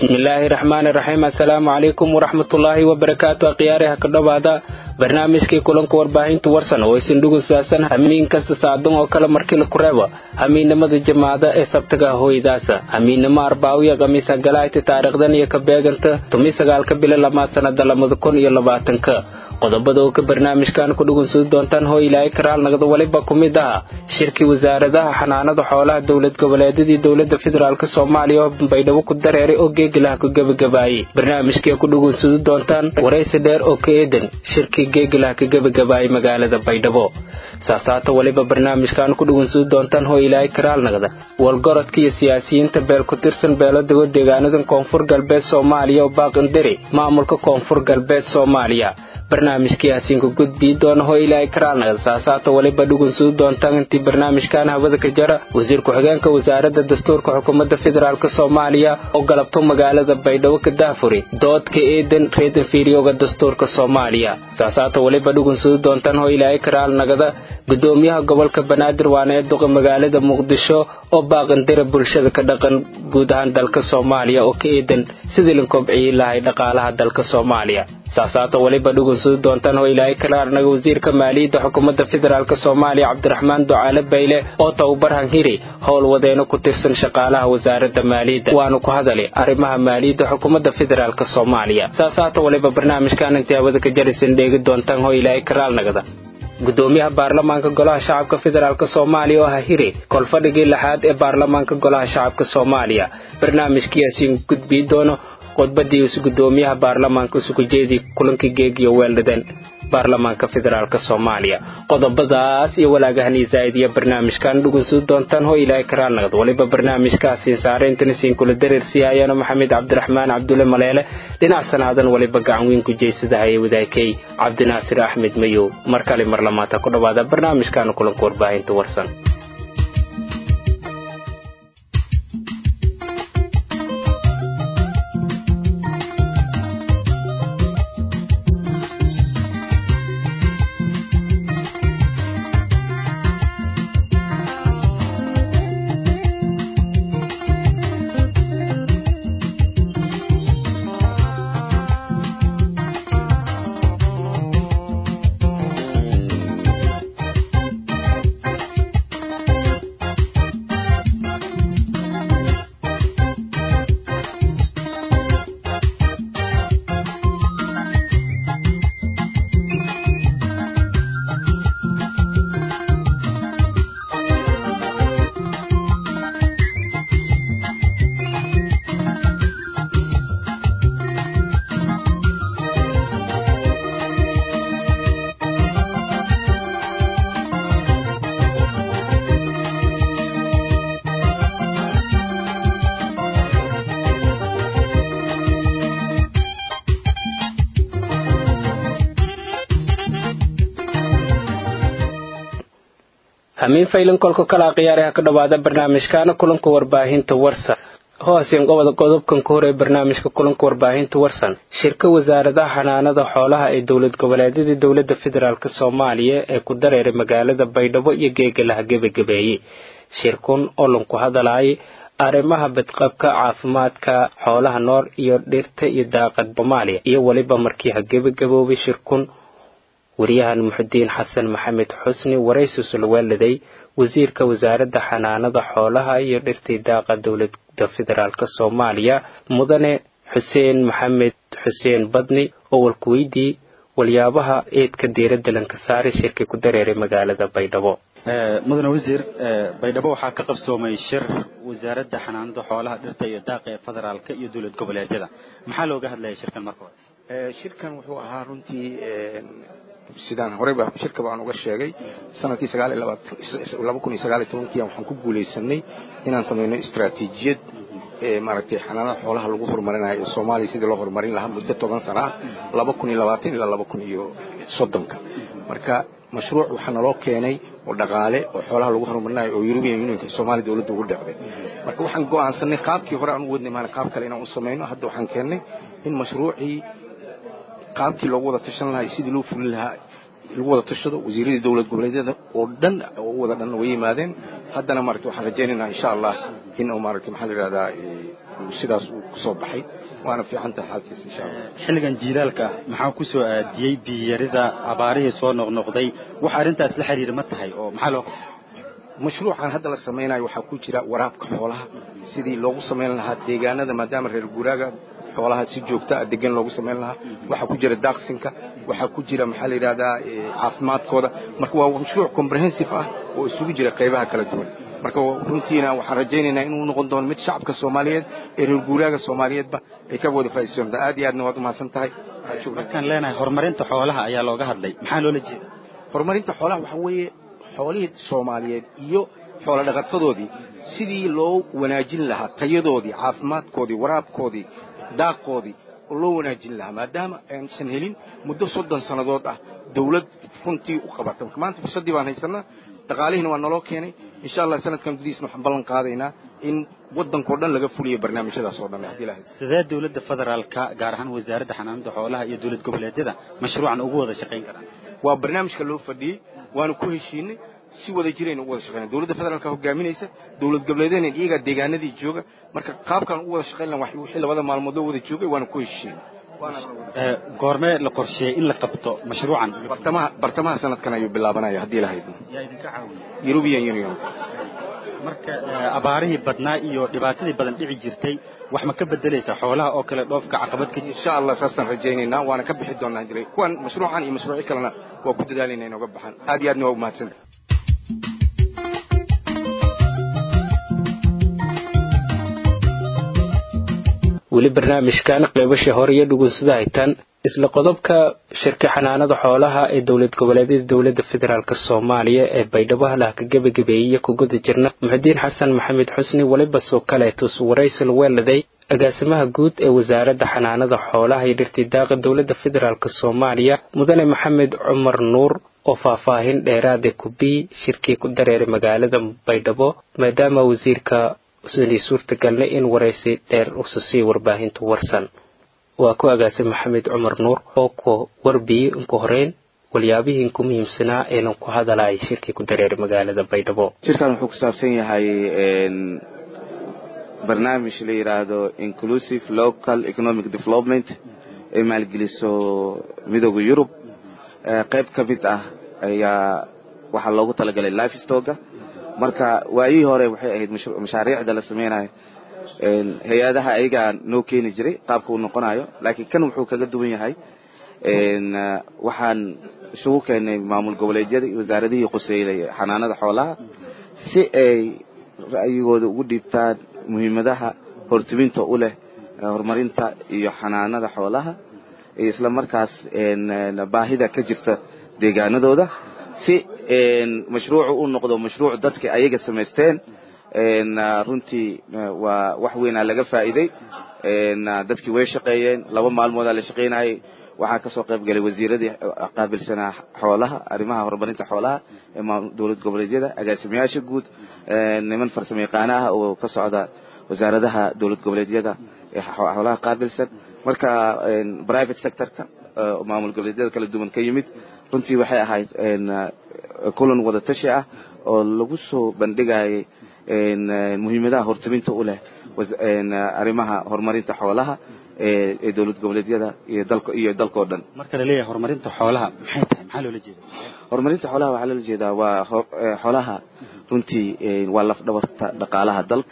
bismillaahi raxmaani raxiim assalaamu calaykum waraxmatullaahi wabarakaatu akhyaariha ka dhowaada barnaamijkii kulanka warbaahinta warsan oo isin dhugunsaasan hamiin kasta saacdan oo kale markii laku reebo hamiinnimada jamaacada ee sabtaga hooydaasa hamiinnimo arbaawiya khamiisa galaayta taariikhdan iyo ka beeganta tumi sagaalka bilo lamaad sannada lamada kun iyo labaatanka qodobada oo ka barnaamijkan ku dhugunsudi doontaan hoo ilaahay karaal nagda waliba ku mid aha shirkii wasaaradaha xanaanada xoolaha dowlad goboleedyadii dowlada federaalk soomaaliya oo baydhabo ku dareeray oo geegilaha ku gebagabaayey barnaamijkii ku dhugunsudi doontaan waraysi dheer oo ka eedan shirkii geegilaha ka gebagabaayey magaalada baydhabo saasaata waliba barnaamijkan ku dhugunsudi doontaan hoo ilaahay karaal nagda walgorodka iyo siyaasiyiinta beel ku tirsan beeladago deegaanadan koonfur galbeed soomaaliya oo baaqindiri maamulka koonfur galbeed soomaaliya barnaamijkii hasiinku gudbii doona hoo ilaahay karaalnagda saasaata waliba dhugunsudi doontaan intii barnaamijkan hawada ka jara wasiir ku-xigeenka wasaaradda dastuurka xukuumadda federaalk soomaaliya oo galabto magaalada baydhabo ka daafuri doodka eedan reedan fiiriyooga dastuurka soomaaliya saasaata waliba dhugunsudi doontaan hoo ilaahay karaalnagada gudoomiyaha gobolka banaadir waana ee duqa magaalada muqdisho oo baaqandira bulshada ka dhaqan guud ahaan dalka soomaaliya oo ka eedan sidii la kobciyey lahay dhaqaalaha dalka soomaaliya saasaata waliba dhugunsudi doontaan hoo ilaahay kalaarnaga wasiirka maaliyadda xukuumadda federaalk soomaaliya cabdiraxmaan ducaale bayle oo tababar hanhiri howlwadeeno ku tirsan shaqaalaha wasaaradda maaliyadda waanu ku hadalay arrimaha maaliyadda xukuumadda federaalk soomaaliya saasaata waliba barnaamijkan intii hawada ka jarisan dheegi doontaan hoo ilaahay karaalnagada gudoomiyaha baarlamaanka golaha shacabka federaalk soomaaliya oo hahiri kolfadhigii lixaad ee baarlamaanka golaha shacabka soomaaliya barnaamijkiiasiin gudbii doono khudbadiisu gudoomiyaha baarlamaanka isugu jeedii kulankii geegiyo weeldhadan baarlamaanka federaalk soomaaliya qodobadaas iyo walaagahanii zaaidiya barnaamijkan dhugunsudi doontaan hoo ilaahay karaalnagad waliba barnaamijkaasiin saarayntan isiin kula dareersiyaayano maxamed cabdiraxmaan cabdulle maleele dhinac sanaadan waliba gacan weyn ku jeysadahaye wadaakey cabdinaasir axmed mayow mar kale mar lamaata ku dhowaada barnaamijkan kulanka warbaahinta warsan hamiin faylan kolka kala khiyaaraha ka dhowaada barnaamijkaana kulanka warbaahinta warsan hooseen qobada qodobkan ka hore barnaamijka kulanka warbaahinta warsan shirka wasaaradaha xanaanada xoolaha ee dowlad goboleedyada dowlada federaalk soomaaliya ee ku dareeray magaalada baydhabo iyo geegalaha gebagabeeyey shirkun oo lanku hadalaayay arrimaha badqabka caafimaadka xoolaha nool iyo dhirta iyo daaqad soomaaliya iyo weliba markii ha gebagaboobay shirkun wariyahan muxudiin xasan maxamed xusni waraysus laweeladay wasiirka wasaaradda xanaanada xoolaha iyo dhirtii daaqa dowlada federaalk soomaaliya mudane xuseen maxamed xuseen badni oo walkuweydii waliyaabaha eedka diiradda lanka saaray shirkii ku dareeray magaalada baydhabo mudane wasiir baydhabo waxaa ka qabsoomay shir wasaaradda xanaanada xoolaha dhirta iyo daaqa ee federaalka iyo dowlad goboleedyada maxaa looga hadlaya shirkan marka hore shirkan wuxuu ahaa runtii sidaan horeyba shirka baan uga sheegay sanadkii laba kun iyo sagaal iyo tobankii waxaan ku guulaysanay inaan samayno istaraatiijiyad maaragtay xanaanada xoolaha lagu horumarinayo soomaaliya sidii loo horumarin lahaa muddo toban sana ah laba kun iyo labaatan ilaa laba kun iyo soddonka marka mashruuc waxaa naloo keenay oo dhaqaale oo xoolaha lagu horumarinayo oo European Unionka Soomaaliya dawladda ugu dhacday marka waxaan go'aansanay qaabkii hore aan u wadnay maana qaab kale inaan u sameeyno hadda waxaan keennay in mashruucii qaabkii loogu wada tashan lahaa sidii loo fulin lahaa lagu wada tashado wasiiradii dowlad goboleedyada oo dhan oo wada dhan way yimaadeen haddana maaragta waxaan rajaynaynaa insha allah in uu maaragtay maxaa la yidhahdaa sidaas uu kusoo baxay waana fiican tahay xaalkiisa insha allah xilligan jiilaalka ah maxaa ku soo aadiyey biyarida abaarihii soo noqnoqday wax arrintaas la xiriira ma tahay oo maxaa loo mashruucan hadda la samaynayo waxaa ku jira waraabka xoolaha sidii loogu samayn lahaa deegaanada maadaama reer guuraaga xoolaha si joogta ah degan loogu samayn lahaa waxaa ku jira daaqsinka waxaa ku jira maxaa la yidhahdaa caafimaadkooda marka waa mashruuc comprehensive ah oo isugu jira qaybaha kala duwan marka runtiina waxaan rajaynaynaa inuu noqon doono mid shacabka soomaaliyeed ee reer guuraaga soomaaliyeedba ay ka wada faa'iidaysan doontaa aad iyo aadna waad umahadsan tahay markaan leenahay horumarinta xoolaha ayaa looga hadlay maxaa loola jeeda horumarinta xoolaha waxaa weeye xoolihii soomaaliyeed iyo xoolo dhaqatadoodii sidii loo wanaajin lahaa tayadoodii caafimaadkoodii waraabkoodii daaqoodii oo loo wanaajin lahaa maadaama aysan helin muddo soddon sannadood ah dawlad runtii u qabata marka maanta fursaddii baan haysanaa dhaqaalihiina waa naloo keenay insha allah sanadkan gudihiisna waxaan ballan qaadaynaa in waddankao dhan laga fuliyo barnaamijyadaas oo dhan haddii ilahay sidee dawladda federaalka gaar ahaan wasaaradda xanaanada xoolaha iyo dowlad goboleedyada mashruucan ugu wada shaqayn karaan waa barnaamijka loo fadhiyey waanu ku heshiinay si wada jirayna u wada shaqayna dowladda federaalka hogaaminaysa dowlad goboleedyadna iyagaa deegaanadii jooga marka qaabkaan u wada shaqayn laha wixii labada maalmood loo wada joogay waanu ku heshiinay goormee la qorsheeyey in la qabto mashruucan bartamaha bartamaha sanadkan ayuu bilaabanaya haddii ilahayd yaa idinka caawiya european union marka abaarihii badnaa iyo dhibaatadii badan dhici jirtay wax ma ka bedelaysa xoolaha oo kale dhoofka caqabad ka insha allah saasaan rajaynaynaa waana ka bixi doonaa jiray kuwan mashruucan iyo mashruucyo kalena waa ku dadaalayna inooga baxaan aad iyo aadna waa umahadsanta weli barnaamijkan qaybasha hore iyo dhugunsada haytaan isla qodobka shirka xanaanada xoolaha ee dowlad goboleedyada dowladda federaalk soomaaliya ee baydhabo halaha ka gebagabeeyey ku guda jirna muxudiin xasan maxamed xusni weliba soo kaleetus waraysal weeladay agaasimaha guud ee wasaaradda xanaanada xoolaha iyo dhirtidaaqa dowladda federaalk soomaaliya mudane maxamed cumar nuur oo faahfaahin dheeraada kubii shirkii ku dareeray magaalada baydhabo maadaama wasiirka usanay suurtagalna in waraysi dheer usasii warbaahinta warsan waa ku agaasay maxamed cumar nuur oo ku warbiyey inku horeyn walyaabihii inku muhiimsanaa enan ku hadalay shirkii ku dareeray magaalada baydhabo shirkan wuxuu ku saabsan yahay barnaamij la yidhaahdo inclusive local economic development ay maalgeliso midooda yurub qayb ka mid ah ayaa waxaa loogu talagalay lifestoga marka waayihii hore waxay ahayd mashaariicda la sameynayo hay-adaha ayagaa noo keeni jiray qaabka uu noqonayo laakiin kan wuxuu kaga duwan yahay waxaan isugu keenay maamul goboleedyada iyo wasaaradihii quseeyay xanaanada xoolaha si ay ra'yigooda ugu dhiibtaan muhiimadaha hortiminta u leh horumarinta iyo xanaanada xoolaha iyo isla markaas baahida ka jirta deegaanadooda si mashruucu u noqdo mashruuc dadka ayaga samaysteen runtii waa wax weynaa laga faa'iiday dadkii way shaqeeyeen laba maalmoodaa la shaqaynayay waxaa kasoo qayb galay wasiiradii qaabilsanaa xoolaha arrimaha horumarinta xoolaha ee dowlad goboleedyada agaasimayaasha guud niman farsamo yaqaana ah oo ka socda wasaaradaha dowlad goboleedyada ee xoolaha qaabilsan marka private sectorka maamul goboleedyada kala duwan ka yimid runtii waxay ahayd kulan wada tashi ah oo lagu soo bandhigayay muhiimadaha hortaminta u leh arrimaha horumarinta xoolaha ee dowlad goboleedyada iyo dalka iyo dalkao dhan marka la leeyahay horumarinta xoolaha maxay tahay maxaa loola jeeda horumarinta xoolaha waxaa loola jeedaa waa xoolaha runtii waa laf dhabarta dhaqaalaha dalka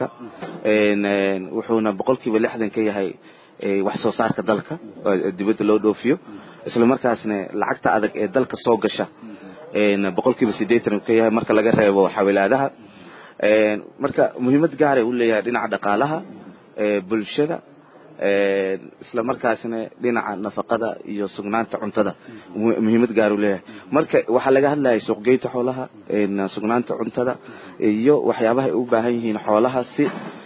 wuxuuna boqolkiiba lixdan ka yahay wax soo saarka dalka dibadda loo dhoofiyo isla markaasna lacagta adag ee dalka soo gasha boqolkiiba siddeetan ka yahay marka laga reebo xawilaadaha marka muhiimad gaaray u leeyahay dhinaca dhaqaalaha bulshada isla markaasna dhinaca nafaqada iyo sugnaanta cuntada muhiimad gaar u leeyahay marka waxaa laga hadlayay suuqgeynta xoolaha sugnaanta cuntada iyo waxyaabahay u baahan yihiin xoolaha si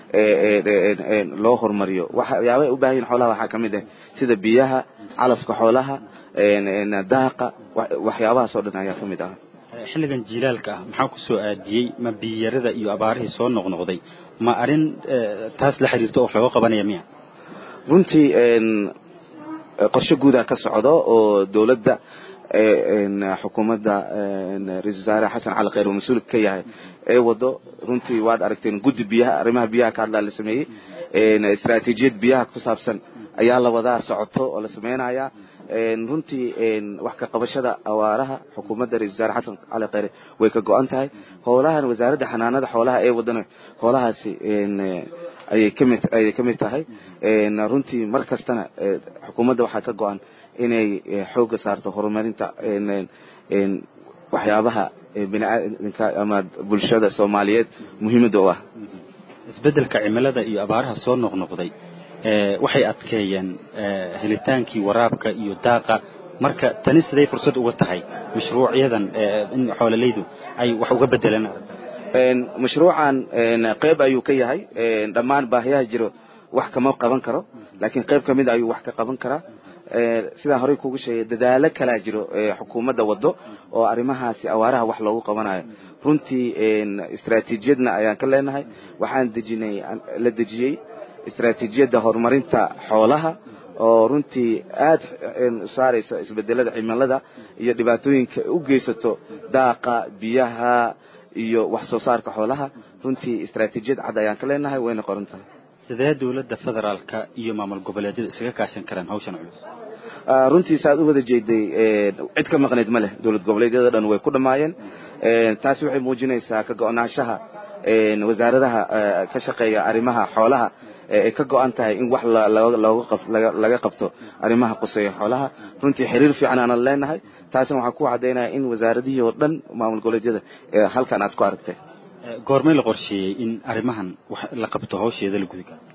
loo horumariyo waxyaabahay u baahan yihiin xoolaha waxaa ka mid ah sida biyaha calafka xoolaha daaqa waxyaabahaas oo dhan ayaa ka mid ah xilligan jiilaalka ah maxaa ku soo aadiyey ma biyarada iyo abaarihii soo noqnoqday ma arrin taas la xiriirto oo wax looga qabanaya miya runtii qorshe guudaa ka socdo oo dowladda xukuumadda ra-isul wasaare xasan cali kheyr uu mas-uulka ka yahay ee wado runtii waad aragteen guddi biyaha arrimaha biyaha ka hadlaa la sameeyey istaraatiijiyad biyaha ku saabsan ayaa la wadaa socoto oo la sameynaya runtii wax ka qabashada awaaraha xukuumadda ra-isul wasaare xasan cali kheyre way ka go-an tahay howlahan wasaaradda xanaanada xoolaha ee wadana howlahaasi ayay kamid ayay kamid tahay runtii mar kastana xukuumadda waxaa ka go-an inay xooga saarto horumarinta waxyaabaha biniaadanka ama bulshada soomaaliyeed muhiimadda u ah isbeddelka cimilada iyo abaaraha soo noqnoqday waxay adkeeyeen helitaankii waraabka iyo daaqa marka tani siday fursad uga tahay mashruucyadan in xoololaydu ay wax uga bedelaan mashruucan qayb ayuu ka yahay dhammaan baahiyaha jiro wax kama qaban karo laakiin qayb ka mid ayuu wax ka qaban karaa sidaan horey kugu sheegay dadaalo kalaa jiro xukuumadda wado oo arrimahaasi awaaraha wax loogu qabanayo runtii istaraatiijiyadna ayaan ka leenahay waxaan dejinay la dejiyey istaraatiijiyadda horumarinta xoolaha oo runtii aad saaraysa isbedelada cimilada iyo dhibaatooyinka u geysato daaqa biyaha iyo wax soo saarka xoolaha runtii istaraatiijiyad cad ayaan ka leenahay wayna qoran tahay sidee dowladda federaalka iyo maamul goboleedyada isaga kaashan karaan hawshan culus runtii saaad u wada jeeday cid ka maqnayd ma leh dowlad goboleedyada dhan way ku dhammaayeen taasi waxay muujinaysaa ka go-naanshaha wasaaradaha ka shaqeeya arrimaha xoolaha ay ka go-an tahay in wax laga qabto arrimaha quseeya xoolaha runtii xiriir fiican aanan leenahay taasina waxaa ku cadaynaya in wasaaradihii oo dhan maamul goboleedyada halkan aad ku aragtay goormay la qorsheeyey in arrimahan wax la qabto hawsheeda la gudi karo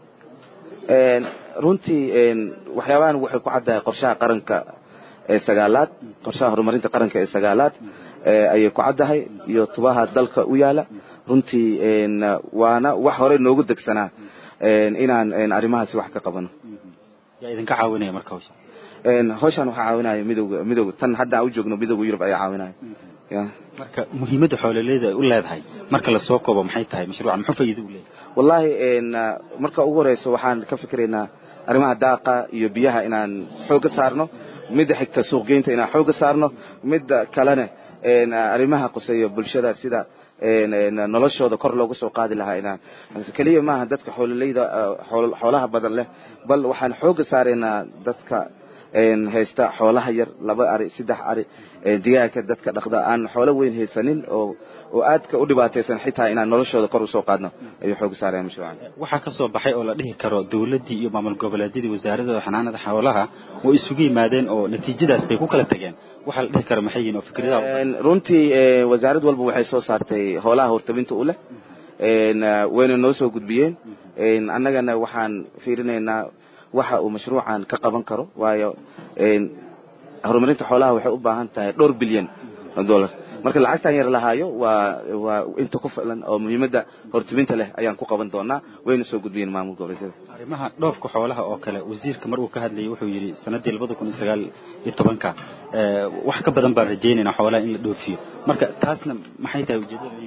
runtii waxyaabahan waxay ku caddahay qorshaha qaranka ee sagaalaad qorshaha horumarinta qaranka ee sagaalaad ayay ku caddahay iyo tubaha dalka u yaala runtii waana wax hore noogu degsanaa inaan arrimahaasi wax ka qabano yaa idinka caawinaya marka hawsha hawshan waxaa caawinaya midowga midowga tan hadda aan u joogno midowga yurub ayaa caawinaya ya marka muhiimadda xoololeyda ay u leedahay marka lasoo koobo maxay tahay mashruucan muxuu faa'iido u leeyahay wallahi marka ugu horeyso waxaan ka fikiraynaa arrimaha daaqa iyo biyaha inaan xooga saarno midda xigta suuqgeynta inaan xooga saarno midda kalena arrimaha quseeya bulshada sida noloshooda kor looga soo qaadi lahaa inaan keliya maaha dadka xoololeyda xoolaha badan leh bal waxaan xooga saaraynaa dadka haysta xoolaha yar laba ari saddex ari digaaga dadka dhaqda aan xoolo weyn haysanin oo oo aadka u dhibaataysan xitaa inaan noloshooda kor usoo qaadno ayuu xooga saaraya mashruucan waxaa ka soo baxay oo la dhihi karo dowladdii iyo maamul goboleedyadii wasaaradooda xanaanada xoolaha way isugu yimaadeen oo natiijadaas bay ku kala tageen waxaa la dhihi karo maxay yihiin oo fikradaha runtii wasaarad walba waxay soo saartay hoolaha hortabinta u leh wayna noo soo gudbiyeen annagana waxaan fiirinaynaa waxa uu mashruucan ka qaban karo waayo horumarinta xoolaha waxay u baahan tahay dhowr bilyan oo dollar marka lacagtan yar lahaayo waa waa inta ku filan oo muhiimadda hortubinta leh ayaan ku qaban doonaa wayna soo gudbiyeen maamul goboleedyada arrimaha dhoofka xoolaha oo kale wasiirka mar uu ka hadlayay wuxuu yidhi sanadii labada kun iyo sagaal iyo tobanka wax ka badan baan rajaynaynaa xoolaha in la dhoofiyo marka taasna maxay tahay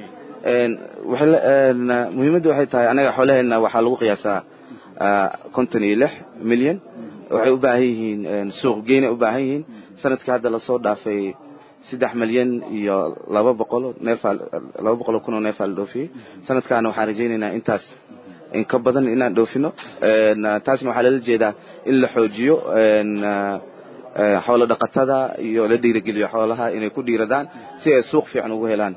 ujeedada muhiimadda waxay tahay anaga xoolaheena waxaa lagu qiyaasaa konton iyo lix milyan waxay u baahan yihiin suuq geynay u baahan yihiin sanadkii hadda lasoo dhaafay saddex milyan iyo laba boqol neefaa laba boqol kun oo neefaa la dhoofiyey sanadkaana waxaan rajaynaynaa intaas in ka badan inaan dhoofino taasna waxaa lala jeedaa in la xoojiyo xoolo dhaqatada iyo la dhiirigeliyo xoolaha inay ku dhiiradaan si ay suuq fiican ugu helaan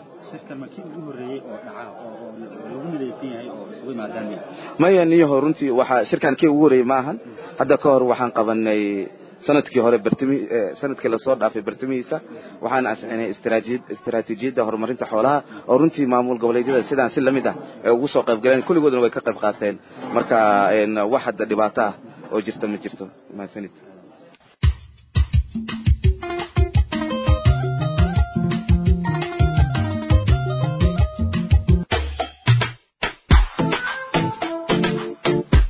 maya niyaho runtii waxaa shirkan kii ugu horreeyey ma ahan hadda ka hor waxaan qabanay sanadkii hore bartami sanadkii lasoo dhaafay bartamihiisa waxaan ansixinay istaraatiijiyadda horumarinta xoolaha oo runtii maamul goboleedyada sidaan si lamid ah ay ugu soo qayb galeen kulligoodna way ka qayb qaateen marka wax hadda dhibaato ah oo jirta ma jirto mahadsanid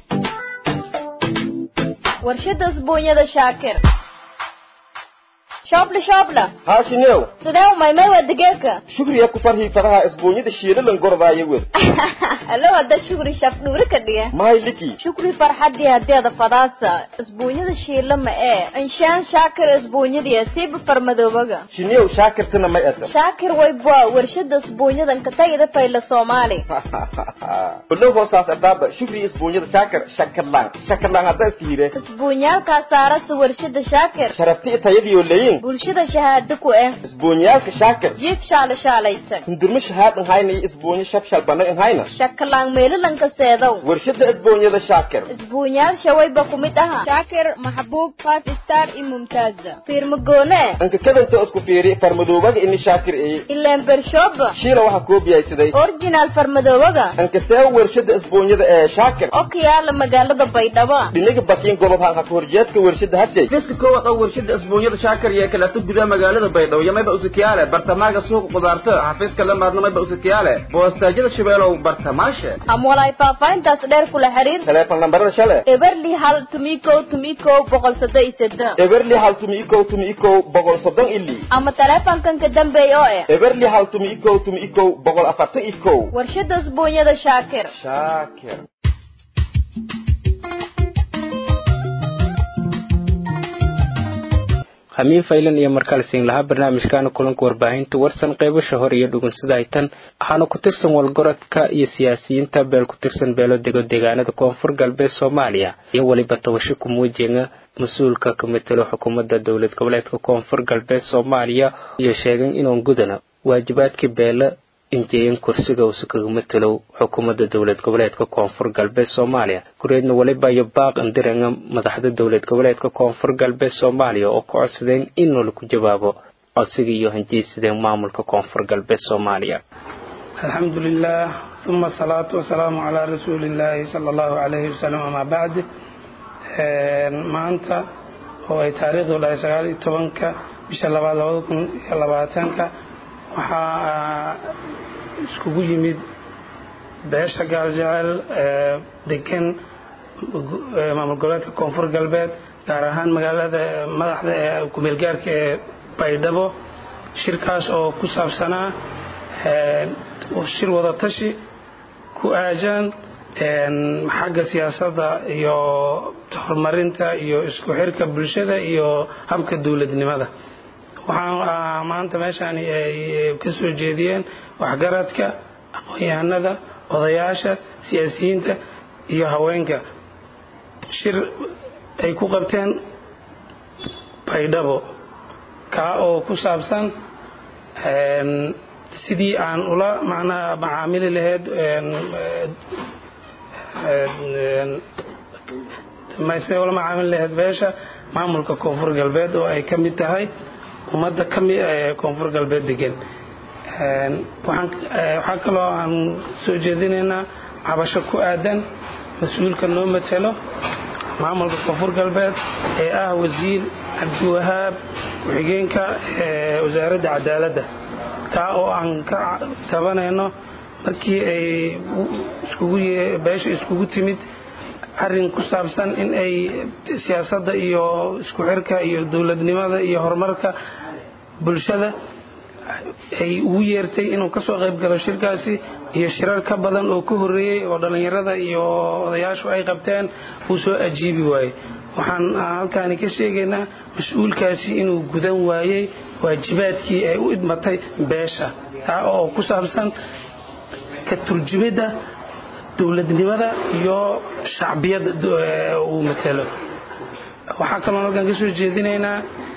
warshada usbuunyada shaakir shoobla shoobla haashinew sidee umaymay waa digeeka shukriya ku farhii faraha isbuunyada shiilalan gordaayo wed alo hadda shukri shaf dhuuri ka dhiga mahay liki shukri farxadii hadeeda fadaasa isbuunyada shiila ma ee inshaan shaakir isbuunyadii siiba farmadoobaga shinew shaakirtana may ata shaakir wayba warshada isbuunyadan ka tagida fayla soomaali olow hoosaas adaaba shukri isbuunyada shaakir shakarlaan shakarlaan hadda iska hire isbuunyaalkaa saarasa warshada shaakir sharabti tayadiyo leyin bulshada shahaado ku eh isbuunyaalka shaakir jiif shaala shaalaysan hindurmo shahaad inhayna iyo isbuunyo shabshal bana inhayna shakalaan meelalanka seedow warshada isbuunyada shaakir isbuunyaasha wayba ku mid aha shaakir maxbuub five star iyo mumtaaza fiirmagoone anka kadanta isku fiiri farmadoobaga ini shaakir eye ileen bershooba shiila waxaa koobiyaysaday originaal farmadoobaga anka see warshada isbuunyada ee shaakir oo ka yaala magaalada baydhabo dhinaga bakiin gobob hanka horjeedka warshada hashay fiska koowaad oo warshada isbuunyada shaakir iyo kaleeto gudaha magaalada baydhabo iyo mayba usakiyaale bartamaaga suuqa qudaarta xafiiska la maadna mayba usakiyaale boostaajyada shabeelow bartamaashe ama walaay faahfaahintaas dheer kula xiriir teleefon lambarada shale eberli hal tumikow tumikow boqol soddon iyo seddex eberli hal tumi ikow tumi ikow boqol soddon ili ama teleefonkan ka dambeeya oo eh eberli hal tumi ikow tumi ikow boqol afartan ikow warshada isbuunyada shaakir shaakir hamiin faylan iyo markale siin lahaa barnaamijkaana kulanka warbaahinta warsan qeybasha hore iyo dhugunsida ay tan waxaana ku tirsan walgorodka iyo siyaasiyiinta beel ku tirsan beelo dego deegaanada koonfur galbeed soomaaliya iyo weliba tabasho ku muujenga mas-uulka ka matelo xukuumadda dowlad goboleedka koonfur galbeed soomaaliya iyo sheegeen inuun gudana waajibaadkii beela injeeyan kursiga uusa kaga matelow xukuumadda dowlad goboleedka koonfur galbeed soomaaliya kureedna weliba iyo baaq andiranga madaxda dowlad goboleedka koonfur galbeed soomaaliya oo ka codsadeen in lagu jawaabo codsiga iyo hanjeysadeen maamulka koonfur galbeed soomaaliya الحمد لله ثم الصلاة والسلام على رسول الله صلى الله عليه وسلم أما بعد maanta oo ay taariikhdu dhahay sagaal iyo tobanka bisha labaad labada kun iyo labaatanka waxaa iskugu yimid beesha gaaljecel ee degan maamul goboleedka koonfur galbeed gaar ahaan magaalada madaxda ee kumeelgaarka ee baydhabo shirkaas oo ku saabsanaa shir wada tashi ku aajan xagga siyaasadda iyo horumarinta iyo isku xirka bulshada iyo habka dowladnimada waxaan maanta meeshaani ay ka soo jeediyeen waxgaradka aqoon-yahanada odayaasha siyaasiyiinta iyo haweenka shir ay ku qabteen baydhabo kaa oo ku saabsan sidii aan ula macnaha macaamili lahayd sidee ula macaamili lahayd beesha maamulka koonfur galbeed oo ay ka mid tahay ummadda ka mid ee koonfur galbeed degan waxaa kaloo aan soo jeedinaynaa cabasho ku aadan mas-uulka noo matelo maamulka koonfur galbeed ee ah wasiir cabdiwahaab ku-xigeenka wasaaradda cadaaladda kaa oo aan ka tabanayno markii ay beesha iskugu timid arrin ku saabsan in ay siyaasadda iyo isku xirka iyo dowladnimada iyo horumarka bulshada ay ugu yeertay inuu kasoo qayb galo shirkaasi iyo shirar ka badan oo ka horreeyey oo dhallinyarada iyo odayaashu ay qabteen uu soo ajiibi waayey waxaan halkaani ka sheegaynaa mas-uulkaasi inuu gudan waayey waajibaadkii ay u idmatay beesha taa oo ku saabsan ka turjumidda dowladnimada iyo shacbiyadda uu matelo waxaa kaloo halkan ka soo jeedinaynaa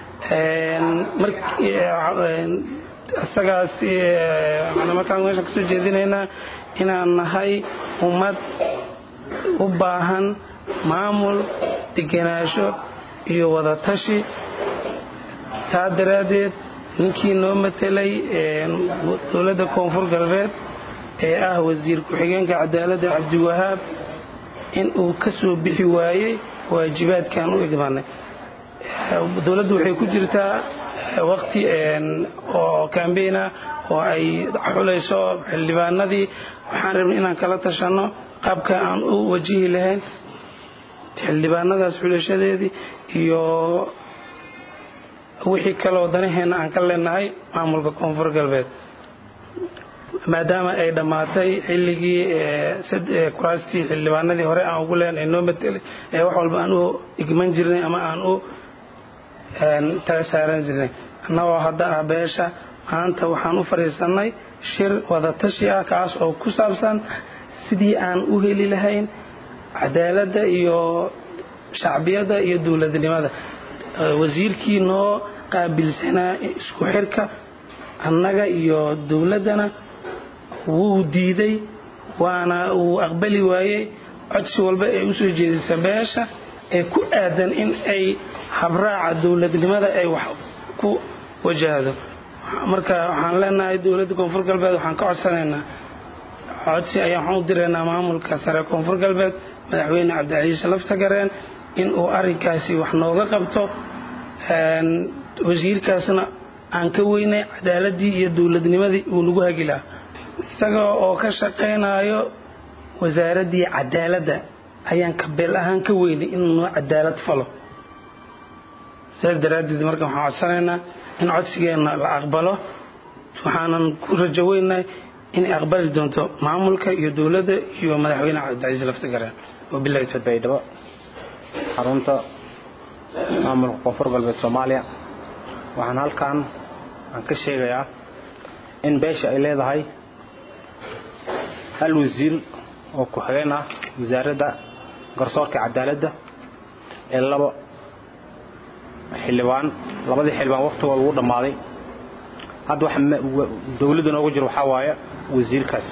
isagaas markaan meeshaan kasoo jeedinaynaa inaan nahay ummad u baahan maamul degenaansho iyo wadatashi taa daraaddeed ninkii noo matelay dowladda koonfur galbeed ee ah wasiir ku-xigeenka cadaaladda cabdiwahaab in uu ka soo bixi waayey waajibaadkan u igmanay dowladdu waxay ku jirtaa waqti oo kambeyn ah oo ay xulayso xildhibaanadii waxaan rabnay inaan kala tashanno qaabka aan u wajihi lahayn xildhibaanadaas xulashadeedii iyo wixii kaloo danaheena aan ka leenahay maamulka koonfur galbeed maadaama ay dhammaatay xilligii kuraastii xildhibaanadii hore aan ugu leen ee noo matelay ee wax walba aan u igman jirnay ama aan u tala saaran jirnay annagoo hadda ah beesha maanta waxaan u fadhiisannay shir wadatashi ah kaas oo ku saabsan sidii aan u heli lahayn cadaaladda iyo shacbiyadda iyo dowladnimada wasiirkii noo qaabilsanaa isku xirka annaga iyo dowladdana wuu diiday waana uu aqbali waayey codsi walba ee usoo jeedisa beesha ee ku aadan in ay habraaca dowladnimada ay wax ku wajahdo marka waxaan leenahay dowladda koonfur galbeed waxaan ka codsanaynaa codsi ayaan waxaan u diraynaa maamulka sare koonfur galbeed madaxweyne cabdicasiis laftagareen in uu arrinkaasi wax nooga qabto wasiirkaasna aan ka weynay cadaaladii iyo dowladnimadii uu nagu hagi lahaa isaga oo ka shaqaynayo wasaaraddii cadaaladda ayaan kabeel ahaan ka weynay inuu noo cadaalad falo sidaas daraaddeed marka waxaan codsanaynaa in codsigeenna la aqbalo waxaanan ku rajo weynahay inay aqbali doonto maamulka iyo dowladda iyo madaxweyne cabdicasiis laftagareen wabilahi baydhabo xarunta maamulka koonfur galbeed soomaaliya waxaan halkan aan ka sheegayaa in beesha ay leedahay hal wasiir oo ku-xigeen ah wasaaradda garsoorka cadaaladda ee laba xildhibaan labadii xildhibaan waqtigooda ugu dhammaaday hadda waxa dowladda noogu jiro waxaa waaye wasiirkaas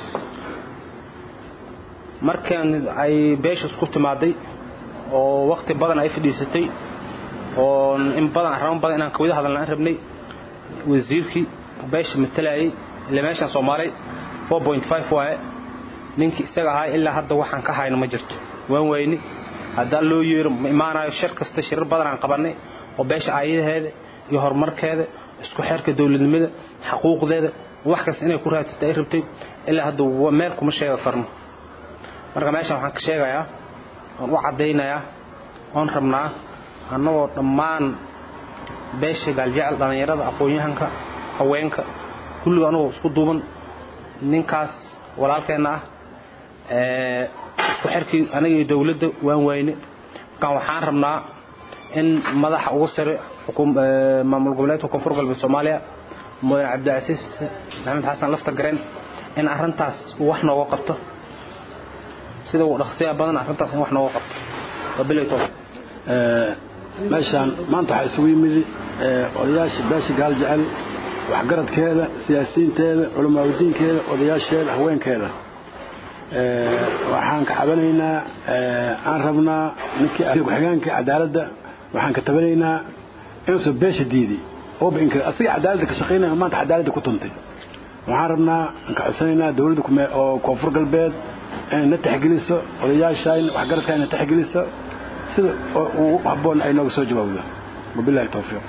markan ay beesha isku timaaday oo waqti badan ay fadhiisatay oo in badan arrimo badan inaan kawada hadalna aan rabnay wasiirkii beesha matalayay ila meeshaan soomaalay 4.5 waaye ninkii isaga ahaa ilaa hadda waxaan ka hayno ma jirto waan weyni haddaan loo yeero ma imaanayo shir kasta shirar badan aan qabanay oo beesha aayadaheeda iyo horumarkeeda isku xeerka dowladnimada xaquuqdeeda wax kasta inay ku raadsatay ay rabtay ilaa hadda meel kuma sheegi karno marka meeshaan waxaan ka sheegayaa oon u caddaynayaa oon rabnaa annagoo dhammaan beesha gaaljecel dhallinyarada aqoon-yahanka haweenka kulliga anagoo isku duuban ninkaas walaalkeenna ah isku xirkii aniga iyo dowladda waan wayne markaan waxaan rabnaa in madaxa ugu sare maamul goboleedka koonfur galbeed soomaaliya mudane cabdicasiis maxamed xasan lafta gareen in arrintaas uu wax nooga qabto sida uu dhaqsiyaa badan arrintaas in wax nooga qabto wabilay towfiiq meeshaan maanta waxaa isugu yimid odayaasha beesha gaal jecel waxgaradkeeda siyaasiyiinteeda culamaaadiinkeeda odayaasheeda haweenkeeda waxaan ka cabanaynaa aan rabnaa ninkii ku-xigeenka cadaaladda waxaan ka tabanaynaa inuusan beesha diiday ooba inkir asiga cadaaladda ka shaqaynaya maanta cadaaladda ku tuntay waxaan rabnaa aan ka codsanaynaa dowladda oo koonfur galbeed inay na taxgeliso odayaashaan waxgaradka na taxgeliso sida ugu habboon ay nooga soo jawaabdo wabilahi towfiiq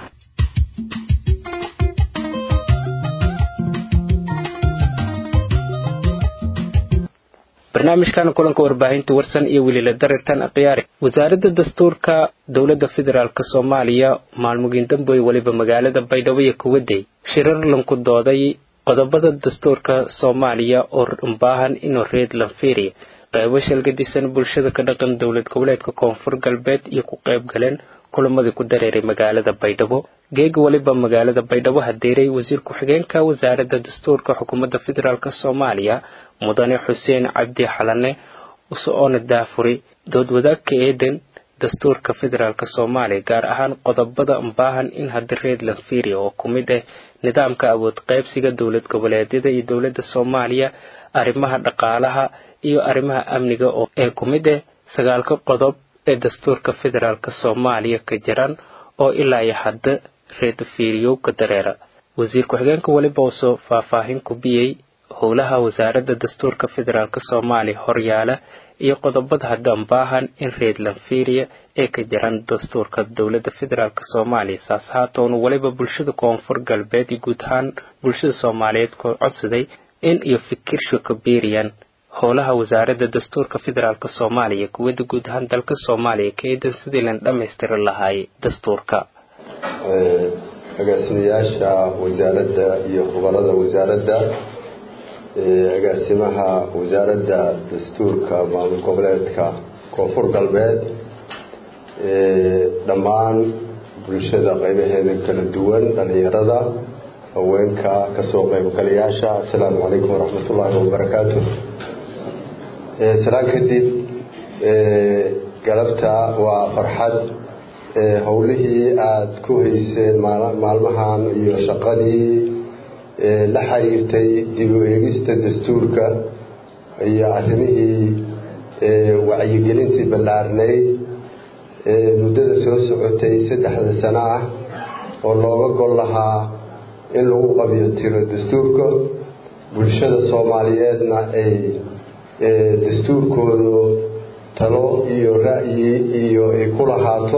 barnaamijkan kulanka warbaahinta warsan iyo weliila darirtan akhyaari wasaaradda dastuurka dowladda federaalk soomaaliya maalmugiin damboy weliba magaalada baydhabo iyo kuwaday shirar lanku dooday qodobada dastuurka soomaaliya oo baahan inuu reed lanfiiriya qaybo shalgadisan bulshada ka dhaqan dowlad goboleedka koonfur galbeed iyo ku qayb galeen kulamadii ku dareeray magaalada baydhabo geega weliba magaalada baydhabo hadeeray wasiir ku-xigeenka wasaaradda dastuurka xukuumadda federaalk soomaaliya mudane xuseen cabdi xalane usoona daafuri dood wadaagka eeden dastuurka federaalk soomaaliya gaar ahaan qodobada baahan in hadda reed lanfiria oo ku mid ah nidaamka awood qaybsiga dowlad goboleedyada iyo dowladda soomaaliya arrimaha dhaqaalaha iyo arrimaha amniga oo ee ku mid ah sagaalka qodob ee dastuurka federaalk soomaaliya ka jiran oo ilaa iyo hadda reed fiiriyowka dareera wasiir ku-xigeenka weliba usoo faahfaahin ku biyey howlaha wasaaradda dastuurka federaalk soomaaliya horyaala iyo qodobada haddaan baahan in reed lanfiria ee ka jiran dastuurka dowladda federaalk soomaaliya saas haatoonu weliba bulshada koonfur galbeed iyo guud ahaan bulshada soomaaliyeed ku codsaday in iyo fikirsho ka biiriyaan howlaha wasaaradda dastuurka federaalk soomaaliya kuwada guud ahaan dalka soomaaliya ka eedan sidii lan dhammaystiri lahaayay dastuurka agaasimayaasha wasaaradda iyo khubarada wasaaradda agaasimaha wasaaradda dastuurka maamul goboleedka koonfur galbeed dhammaan bulshada qaybaheeda kala duwan dhalinyarada haweenka kasoo qaybgalayaasha assalaamu calaykum waraxmat ullaahi wabarakaatu salaan kadib galabta waa farxad howlihii aada ku hayseen maalmahan iyo shaqadii la xiriirtay dib u eegista dastuurka iyo arrimihii wacyigelintii ballaarnayd muddada soo socotay saddexda sano ah oo looga gol lahaa in lagu qabiyo tiro dastuurka bulshada soomaaliyeedna ay dastuurkoodu talo iyo ra'yi iyo ay ku lahaato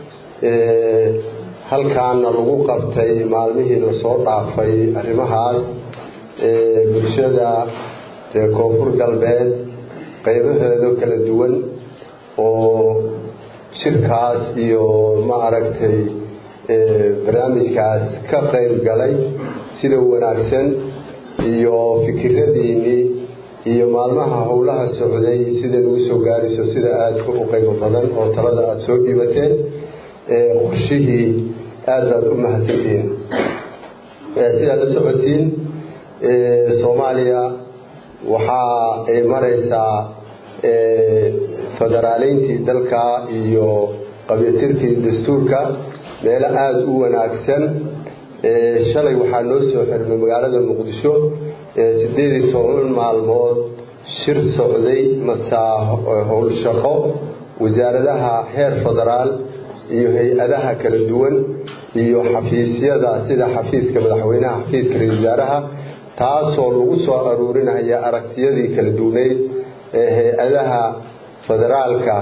halkaana lagu qabtay maalmihii lasoo dhaafay arrimahaas bulshada reer koonfur galbeed qaybaheeda kala duwan oo shirkaas iyo ma aragtay barnaamijkaas ka qayb galay sida wanaagsan iyo fikiradiinii iyo maalmaha howlaha socday sida nagu soo gaarayso sida aada u qaybo badan oo talada aada soo dhiibateen qorshihii aada baad u mahadsantihiin sidaad la socotiin soomaaliya waxa ay maraysaa federaaleyntii dalka iyo qabyatirkii dastuurka meelo aada u wanaagsan shalay waxaa noo soo xirmay magaalada muqdisho sideed iyo toban maalmood shir socday masaa howlshaqo wasaaradaha heer federaal iyo hay-adaha kala duwan iyo xafiisyada sida xafiiska madaxweynaha xafiiska ra-isul wasaaraha taasoo lagu soo aruurinaya aragtiyadii kala duwaneyd ee hay-adaha federaalka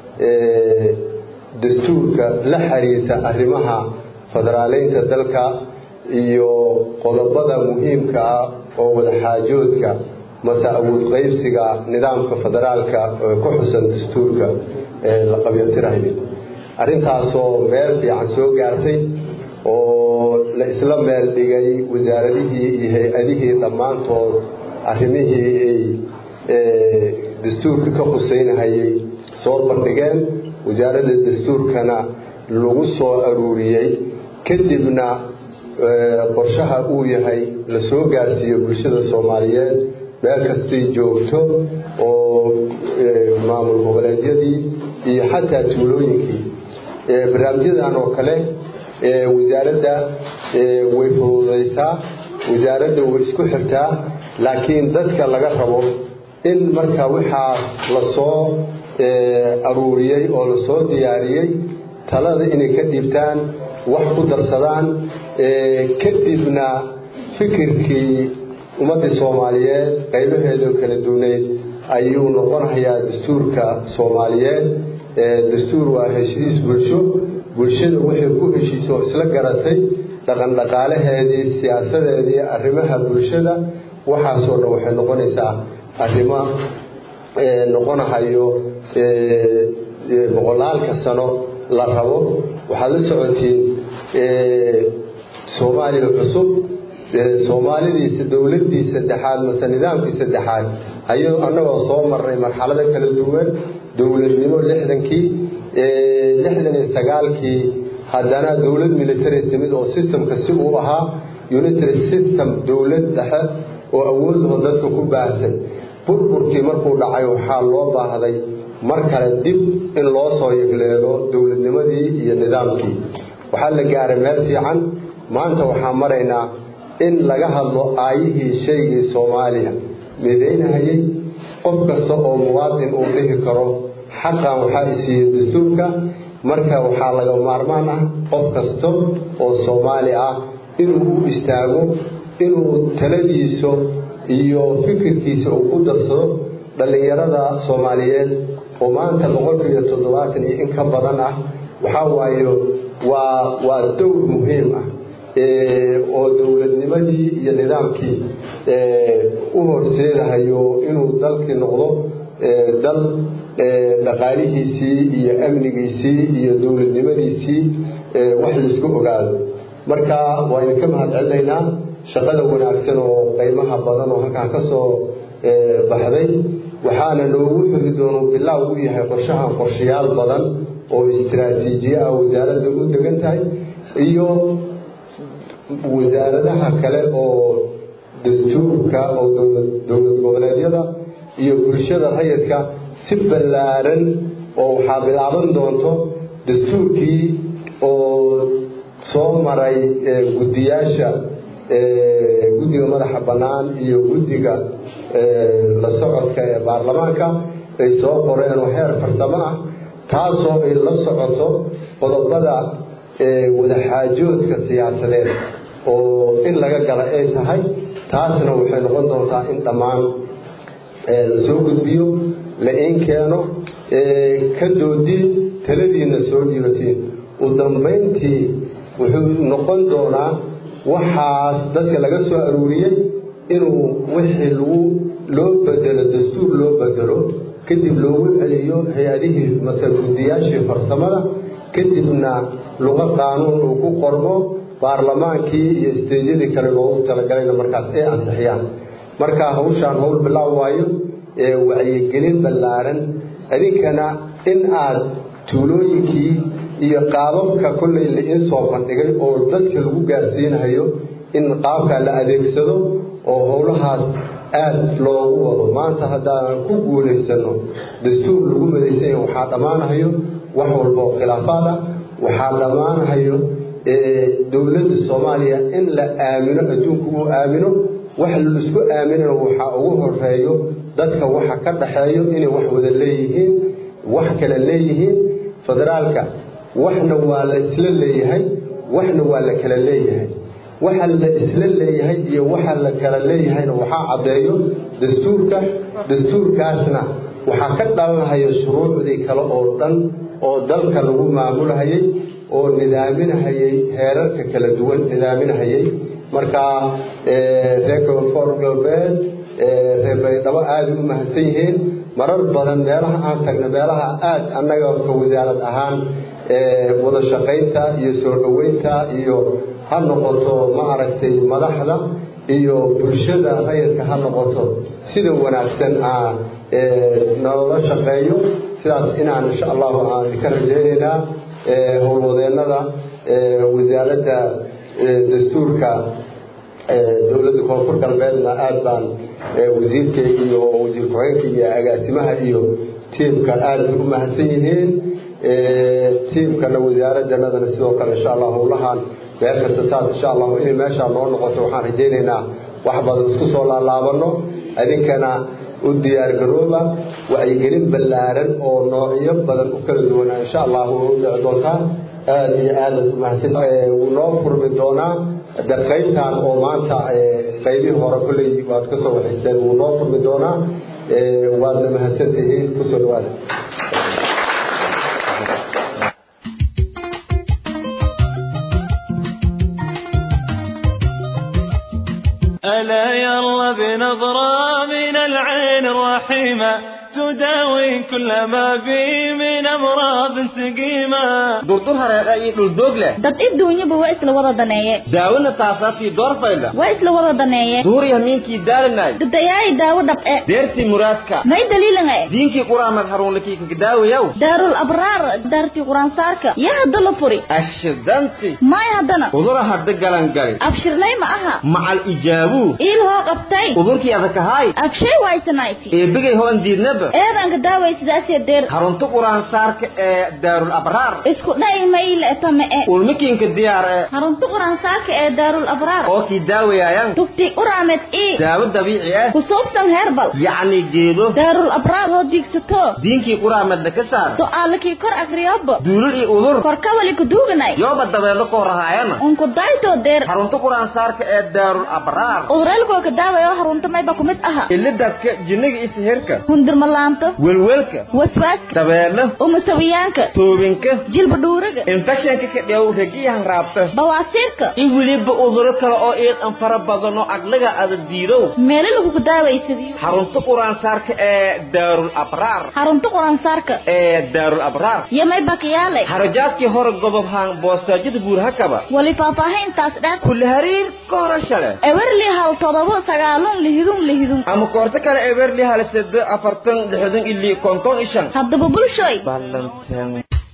dastuurka la xiriirta arrimaha federaaleynta dalka iyo qodobada muhiimka ah oo wadaxaajoodka mase awood qaybsiga nidaamka federaalka ku xusan dastuurka ee la qabyotirayo arrintaasoo meel fiican soo gaartay oo la isla meel dhigay wasaaradihii iyo hay-adihii dhammaantood arrimihii ay dastuurka ka quseynahayay soo bandhigeen wasaaradda dastuurkana lagu soo aruuriyey kadibna qorshaha uu yahay la soo gaarsiiyo bulshada soomaaliyeed meel kastay joogto oo maamul goboleedyadii iyo xataa tuulooyinkii barnaamijyadan oo kale wasaaradda way fududaysaa wasaaradda way isku xirtaa laakiin dadka laga rabo in marka waxaas lasoo aruuriyey oo lasoo diyaariyey talada inay ka dhiibtaan wax ku darsadaan kadibna fikirkii ummaddii soomaaliyeed qaybaheeda kala duwaneyd ayuu noqonayaa dastuurka soomaaliyeed dastuur waa heshiis bulsho bulshada waxay ku heshiisa oo isla garatay dhaqan dhaqaalaheedii siyaasadeedii arrimaha bulshada waxaasoo dhan waxay noqonaysaa arrimo noqonahayo boqolaalka sano la rabo waxaad la socotiin soomaaliya cusub soomaalidiisa dowladii saddexaad mase nidaamkii saddexaad ayuu annagoo soo marnay marxalado kala duwan dowladnimo lixdankii lixdan iyo sagaalkii haddana dowlad military timid oo systemka si uu ahaa unitary system dowlad dhexe oo awoodoo dadka ku baahsan burburkii markuu dhacay waxaa loo baahday mar kale dib in loo soo yigleelo dowladnimadii iyo nidaamkii waxaa la gaaray meel fiican maanta waxaa maraynaa in laga hadlo aayihii shaygii soomaaliya midaynahayay qof kasta oo muwaadin uu dhihi karo xaqan waxaa isiiye dastuurka marka waxaa laga maarmaan ah qof kasta oo soomaali ah inuu u istaago inuu taladiisa iyo fikirkiisa uu ku darsado dhallinyarada soomaaliyeed oo maanta boqolkiiyo toddobaatan iyo in ka badan ah waxaa waayo waa waa dowr muhiim ah oo dowladnimadii iyo nidaamkii u horseedahayo inuu dalkii noqdo dal dhaqaalihiisii iyo amnigiisii iyo dowladnimadiisii wax laisku ogaado marka waa idinka mahad celinaynaa shaqada wanaagsan oo qiimaha badan oo halkaan ka soo baxday waxaana noogu xugi doonu bilaaw u yahay qorshahan qorshayaal badan oo istiraatiijiye ah wasaaradda u degan tahay iyo wasaaradaha kale oo dastuurka oo dowlad goboleedyada iyo bulshada rayidka si ballaaran oo waxaa bilaaban doonto dastuurkii oo soo maray guddiyaasha guddiga madaxa bannaan iyo guddiga la socodka ee baarlamaanka ay soo qoreen oo heer farsamo ah taasoo ay la socoto qodobada wadaxaajoodka siyaasadeed oo in laga gala ay tahay taasna waxay noqon doontaa in dhammaan la soo gudbiyo la in keeno ka doodiin taladiina soo dhiibatiin u dambayntii wuxuu noqon doonaa waxaas dadka laga soo aruuriyey inuu wixii lagu loo bedelo dastuur loo bedelo kadib loogu celiyo hay-adihii mase guddiyaashii farsamada kadibna luqa qaanuun uu ku qormo baarlamaankii iyo isteejyadii kale loogu talagalayna markaas ay ansixiyaan marka hawshaan hawl bilaaw waayo ee wacyigelin ballaaran idinkana in aad tuulooyinkii iyo qaababka kollay la-in soo bandhigay oo dadka lagu gaarsiinayo in qaabkaa la adeegsado oo howlahaas aada loogu wado maanta haddaan ku guulaysano dastuur lagu madaysanya waxaa dhammaanahayo wax walba oo khilaafaad ah waxaa dhammaanahayo dowladda soomaaliya in la aamino adduunku uu aamino wax laisku aaminana waxaa ugu horeeyo dadka waxa ka dhaxeeyo inay wax wada leeyihiin wax kale leeyihiin federaalka waxna waa la isla leeyahay waxna waa la kala leeyahay waxa la isla leeyahay iyo waxa la kala leeyahayna waxaa caddeeyo dastuurka dastuurkaasna waxaa ka dhalanahaya shuruucdii kale oo dhan oo dalka lagu maamulhayay oo nidaaminahayay heerarka kala duwan nidaaminahayay marka reer koonfur galbeed reer baydhabo aada u mahadsan yihiin marar badan meelaha aan tagna meelaha aada annaga ka wasaarad ahaan wada shaqaynta iyo soo dhoweynta iyo ha noqoto ma aragtay madaxda iyo bulshada rayidka ha noqoto sida wanaagsan aan nalala shaqeeyo sidaas inaan insha allahu aan ka rajaynaynaa howlwadeennada wasaaradda dastuurka dowladda koonfur galbeedna aada baan wasiirka iyo wasiir ku-xigeenka iyo agaasimaha iyo tiimka aada bay u mahadsan yihiin tiimkana wasaaraddanadana sidoo kale insha allah howlahaan meel kasta saas insha allahu inay meeshaa noo noqoto waxaan rajaynaynaa wax badan isku soo laalaabano idinkana u diyaargarooba wacyigelin ballaaran oo noocyo badan u kala duwanaa insha allahu u dhici doontaa aada iyo aadaad u mahadsan wuu noo furmi doonaa de qaybtan oo maanta qaybihii hore kolley waad ka soo waxaysteen wuu noo furmi doonaa waadna mahadsan tihiin kusoo dhawaada ألا يلا بنظرة من العين الرحيمة تداوي كل ما بي من أمراض سقيمة durdur hareeqa iyo dhuldoog leh dad adduunyaba waa isla wada daneeye daawona taasaafii doorfayla waa isla wada daneeye duuriya miinkii daalinay dadayaay daawo dhab'e deertii muraadka may daliilanga diinkii quraamad haruunlakii kagadaawayaw daarul abraar daartii quraansaarka yaa hadda la furi ashidanti may haddana udura hadda galangali abshirlay ma aha macal ijaabuu iil hoo qabtay udurkii adakahaay abshay waysanayti eebigay hoon diidnaba eedanka daaway sidaasee deer harunta quraansaarka ee daarul abraar isku dha'i mayle tame e ulmikiinka diyaar ee harunta quraansaarka ee daarul abraar oo kii daawayaayan tufti uraamed ii daawo dabiici ah ku suubsan heerbal yacni geedo daarul abraar oo diigsato diinkii quraamadna ka saar su'aalakii kor akriyobo duulul iyo udur korkawali kuduuganay yooba dabeelo koo rahaayana unku daytoo deer harunta quraansaarka ee daarul abraar udurelkoo ka daawayo harunta mayba kumid aha ilidadka jinniga iyo sihirka hundirmalaan dhaanto welwelka waswaaska dabeelo umasawiyaanka toobinka jilba dhuuraga infectionka ka dheew ragiyahan raabta bawaasiirka in weliba uduro kale oo iidan fara badan oo aqliga ada diidow meelo lagugu daawaysadiyo xarunta quraansaarka ee daarul abraar xarunta quraansaarka ee daarul abraar yamay bakiyaale xarajaadkii hore gobobhaan boostaajada buurhakaba wali faahfaahintaas dhan kulli hariir ka horasha leh ewerli hal todobo sagaalun lihidun lihidun ama koorto kale eberli hal sede afartan lixdan ili konton ishan haddaba bulshoy ballanteen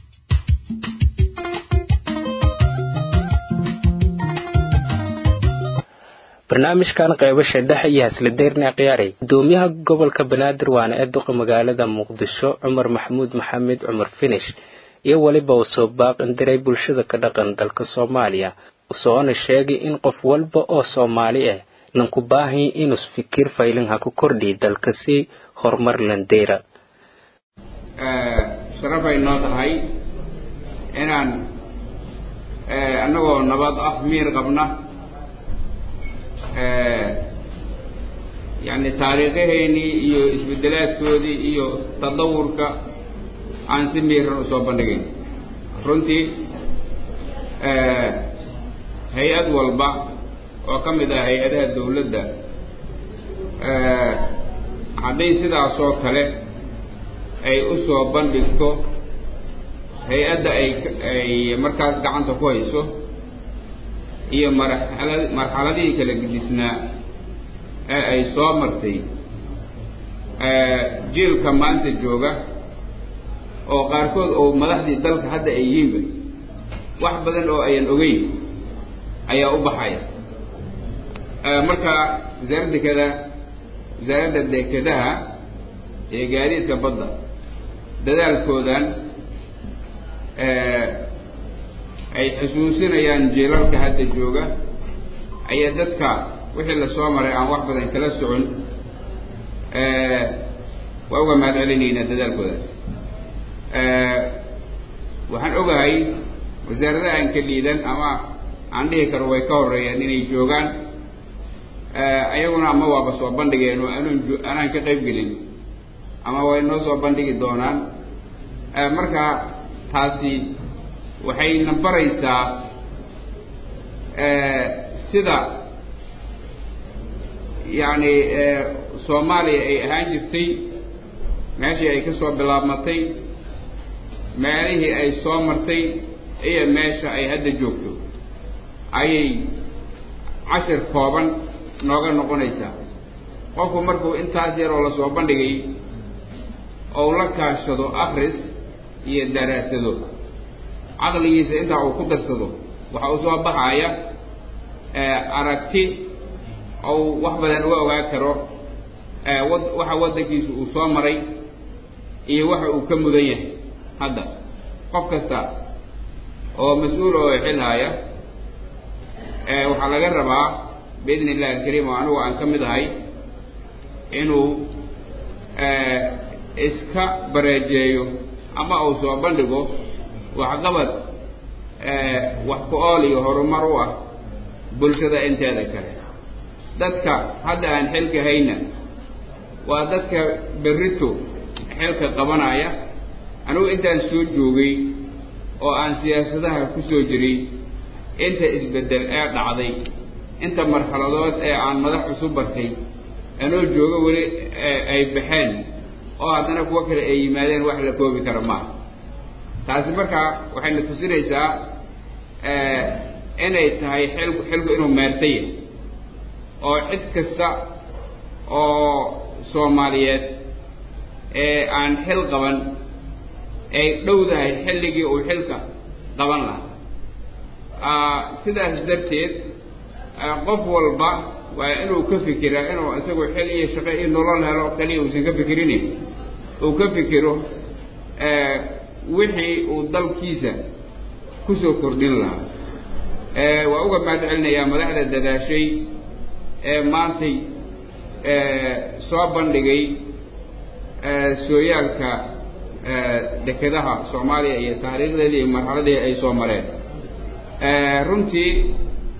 barnaamijkan qaybasha dhexe iyo hasladeyna khiyaaray gudoomiyaha gobolka banaadir waana ee duqa magaalada muqdisho cumar maxamuud maxamed cumar finish iyo weliba uu soo baaqindiray bulshada ka dhaqan dalka soomaaliya usoona sheegay in qof walba oo soomaali ah nanku baahanya inuu fikir faylin ha ku kordhiy dalka si horumar landeyra sharafay noo tahay inaan annagoo nabad ah miir qabna yacni taariikhaheennii iyo isbeddelaadkoodii iyo tadawurka aan si miiran usoo bandhigayn runtii hay-ad walba oo ka mid ah hay-adaha dawladda hadday sidaasoo kale ay u soo bandhigto hay-adda ay ay markaas gacanta ku hayso iyo marxala marxaladihii kala gedisnaa ee ay soo martay jiilka maanta jooga oo qaarkood oo madaxdii dalka hadda ay yihiinba wax badan oo ayan ogeyn ayaa u baxaya marka wasaaradda kada wasaaradda dekedaha ee gaadiidka badda dadaalkoodan ay xusuusinayaan jiilalka hadda jooga ayaa dadka wixii lasoo maray aan wax badan kala socon waa uga mahad celinaynaa dadaalkoodaas waxaan ogahay wasaaradaha aan ka liidan ama aan dhihi karo way ka horeeyaan inay joogaan ayaguna ama waaba soo bandhigeen oo anun anaan ka qayb gelin ama way noo soo bandhigi doonaan marka taasi waxayna baraysaa sida yacni soomaaliya ay ahaan jirtay meeshii ay ka soo bilaabmatay meelihii ay soo martay iyo meesha ay hadda joogto ayay cashir kooban nooga noqonaysaa qofku markuu intaas yaroo lasoo bandhigay ou la kaashado akris iyo daraasado caqligiisa intaa uu ku darsado waxa uu soo baxaya aragti ou wax badan uga ogaa karo wad waxa waddankiisu uu soo maray iyo waxa uu ka mudan yahay hadda qof kasta oo mas-uul oo xil haya waxaa laga rabaa biidni illahi alkariim oo anigu aan ka mid ahay inuu iska bareejeeyo ama uu soo bandhigo waxqabad wax ku ool iyo horumar u ah bulshada inteeda kale dadka hadda aan xilka hayna waa dadka berrito xilka qabanaya anigu intaan soo joogay oo aan siyaasadaha ku soo jiray inta isbeddel ee dhacday inta marxaladood ee aan madax cusub bartay anoo joogo weli ay baxeen oo haddana kuwo kale ay yimaadeen wax la koobi kara maaha taasi markaa waxayna tusinaysaa inay tahay xilku xilku inuu meertaya oo cid kasta oo soomaaliyeed ee aan xil qaban ay dhowdahay xilligii uu xilka qaban lahaa sidaas darteed qof walba waa inuu ka fikiraa inuu isagu xil iyo shaqo iyo nolol helo kaliya uusan ka fikirin uu ka fikiro wixii uu dalkiisa kusoo kordhin lahaa waa uga mahad celinayaa madaxda dadaashay ee maantay soo bandhigay sooyaalka dekedaha soomaaliya iyo taariikhdeedii iyo marxaladii ay soo mareen runtii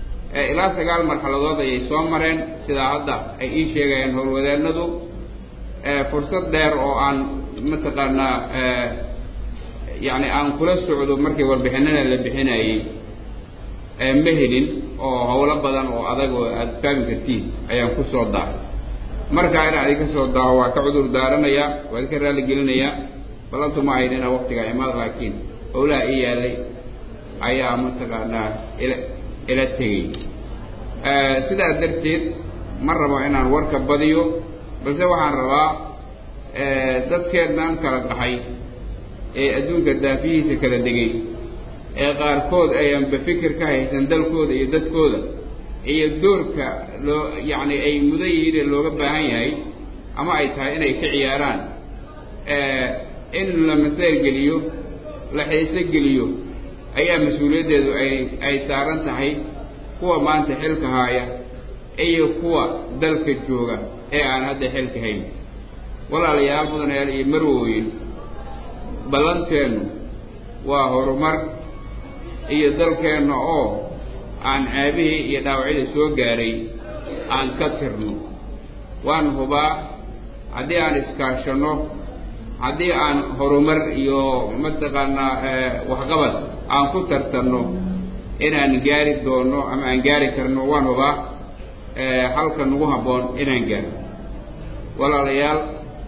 ilaa sagaal marxaladood ayay soo mareen sidaa hadda ay ii sheegayaan howlwadaanadu fursad dheer oo aan mataqaanaa yacni aan kula socdo markii warbixinada la bixinayey ma helin oo howlo badan oo adag oo aada fahmi kartiin ayaan ku soo daaray markaa inaan idinka soo daaho waa ka cudur daaranayaa waa idinka raalli gelinayaa ballantu ma ahayn inaan waktigaa imaad laakiin howlaha ii yaalay ayaa mataqaanaa ila ila tegey sidaa darteed ma rabo inaan warka badiyo balse waxaan rabaa dadkeennan kala dhaxay ee adduunka daafihiisa kala degay ee qaarkood ayaanba fikir ka haysan dalkooda iyo dadkooda iyo doorka loo yacni ay mudan yihiin ee looga baahan yahay ama ay tahay inay ka ciyaaraan in la maseer geliyo la xiise geliyo ayaa mas-uuliyaddeedu ay ay saaran tahay kuwa maanta xilka haaya iyo kuwa dalka jooga ee aan hadda xilka hayn walaalayaal mudanayaal iyo marwooyin ballanteennu waa horumar iyo dalkeenna oo aan ceebihii iyo dhaawacyadii soo gaaray aan ka tirno waan hubaa haddii aan iskaashanno haddii aan horumar iyo mataqaanaa waxqabad aan ku tartanno inaan gaari doonno ama aan gaari karno waan hubaa halka nagu habboon inaan gaaro walaalayaal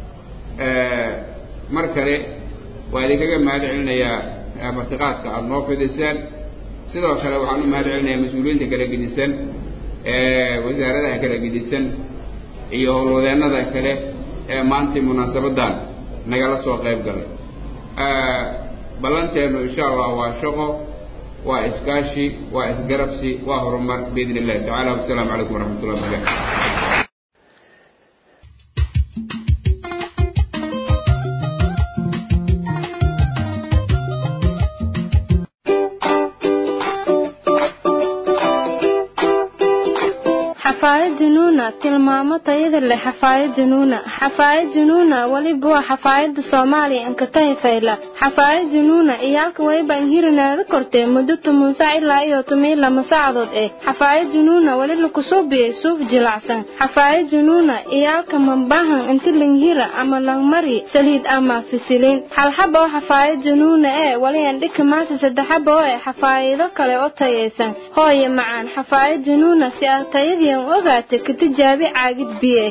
mar kale waa idinkaga mahad celinayaa martiqaadka aada noo fidiseen sidoo kale waxaan u mahad celinayaa mas-uuliyiinta kala gedisan wasaaradaha kala gedisan iyo howlwadeennada kale ee maantay munaasabaddan nagala soo qayb galay ballanteennu insha allah waa shaqo waa iskaashi waa isgarabsi waa horumar biidn illahi tacala wasalaamu calaykum waraxmat ullahi wabarakatu xafaayad junuuna tilmaamo tayada leh xafaayad junuuna xafaayad junuuna weliba waa xafaayada soomaaliya ankatahi fayla xafaayad junuuna iyaalka wayba inhirinaada kortee muddo toban sac ilaa iyo toban lama saacadood eh xafaayad junuuna weli lakusubiyey suuf jilacsan xafaayad junuuna iyaalka mambahan inti langhira ama langmari saliid ama fisiliin halxaba oo xafaayad junuuna ee weli andhika maasa saddexaba oo eh xafaayado kale oo tayaysan hooye macaan xafaayad junuuna si aad tayadii ogaata ka tijaabi caagid biye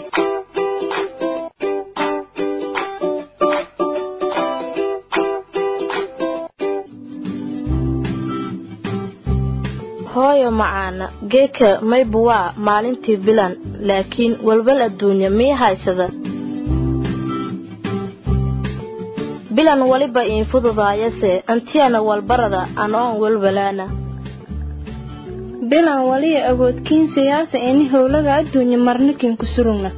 hooyo macaana geeka mayba waa maalintii bilan laakiin walwal adduunya mii haysada bilan weliba iin fududaayase antiyana walbarada anoon walwalaana bilan waliya awoodkiin siyaasa ini howlaga adduunya marnikin ku surugna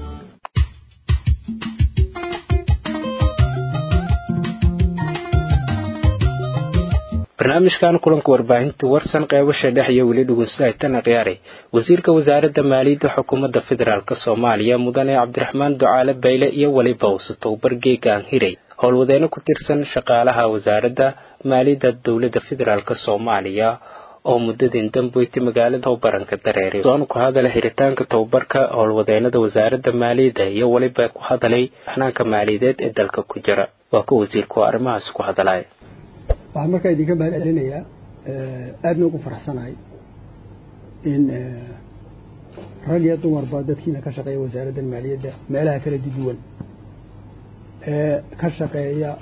barnaamijkan kulanka warbaahinta warsan qeybasha dhex iyo weli dhugunsaaytana khiyaaray wasiirka wasaaradda maaliyadda xukuumadda federaalk soomaaliya mudane cabdiraxmaan ducaale bayle iyo weliba usatow bargeegaan hiray howlwadeeno ku tirsan shaqaalaha wasaaradda maaliyadda dowladda federaalk soomaaliya oo muddadin dambeyti magaalada tababaranka dareeray soon ku hadala xiritaanka tababarka howlwadeenada wasaaradda maaliyadda iyo weliba ku hadalay xanaanka maaliyadeed ee dalka ku jira waa ka wasiirku arrimahaas ku hadalaya waxaan markaa idinka mahad celinayaa aadna ugu faraxsanahay in rag iyo dumarba dadkiina ka shaqeeya wasaaradda maaliyadda meelaha kala duwan ee ka shaqeeya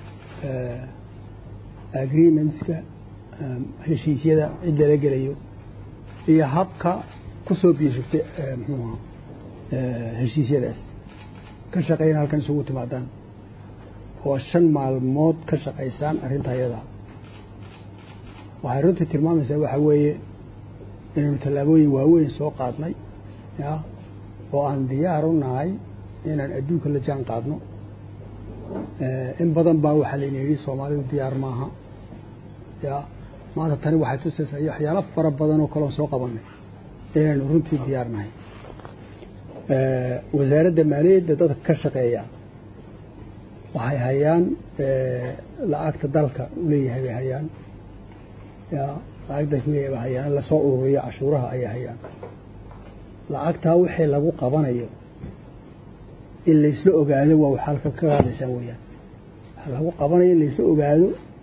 agreementska heshiisyada cid lala gelayo iyo habka kusoo biishugta mxuuha heshiisyadaas ka shaqeyna halkan isugu timaadaan oo shan maalmood ka shaqaysaan arrinta ayadaa waxay runtii tilmaamaysaa waxaa weeye inaynu tallaabooyin waaweyn soo qaadnay ya oo aan diyaar u nahay inaan adduunka la jaan qaadno in badan baa waxaa layna yidhi soomaalidu diyaar maaha ya maanta tani waxay tusaysaa waxyaalo fara badan oo kaloon soo qabanay inaynu runtii diyaar nahay wasaaradda maaliyadda dadka ka shaqeeya waxay hayaan lacagta dalka uleeyahay bay hayaan ya lacagta kuleeyahay bay hayaan lasoo ururiyo cashuuraha ayay hayaan lacagtaa wixii lagu qabanayo in laysla ogaado waa wax halka ka qaadaysaan weeyaan waxa lagu qabanaya in laysla ogaado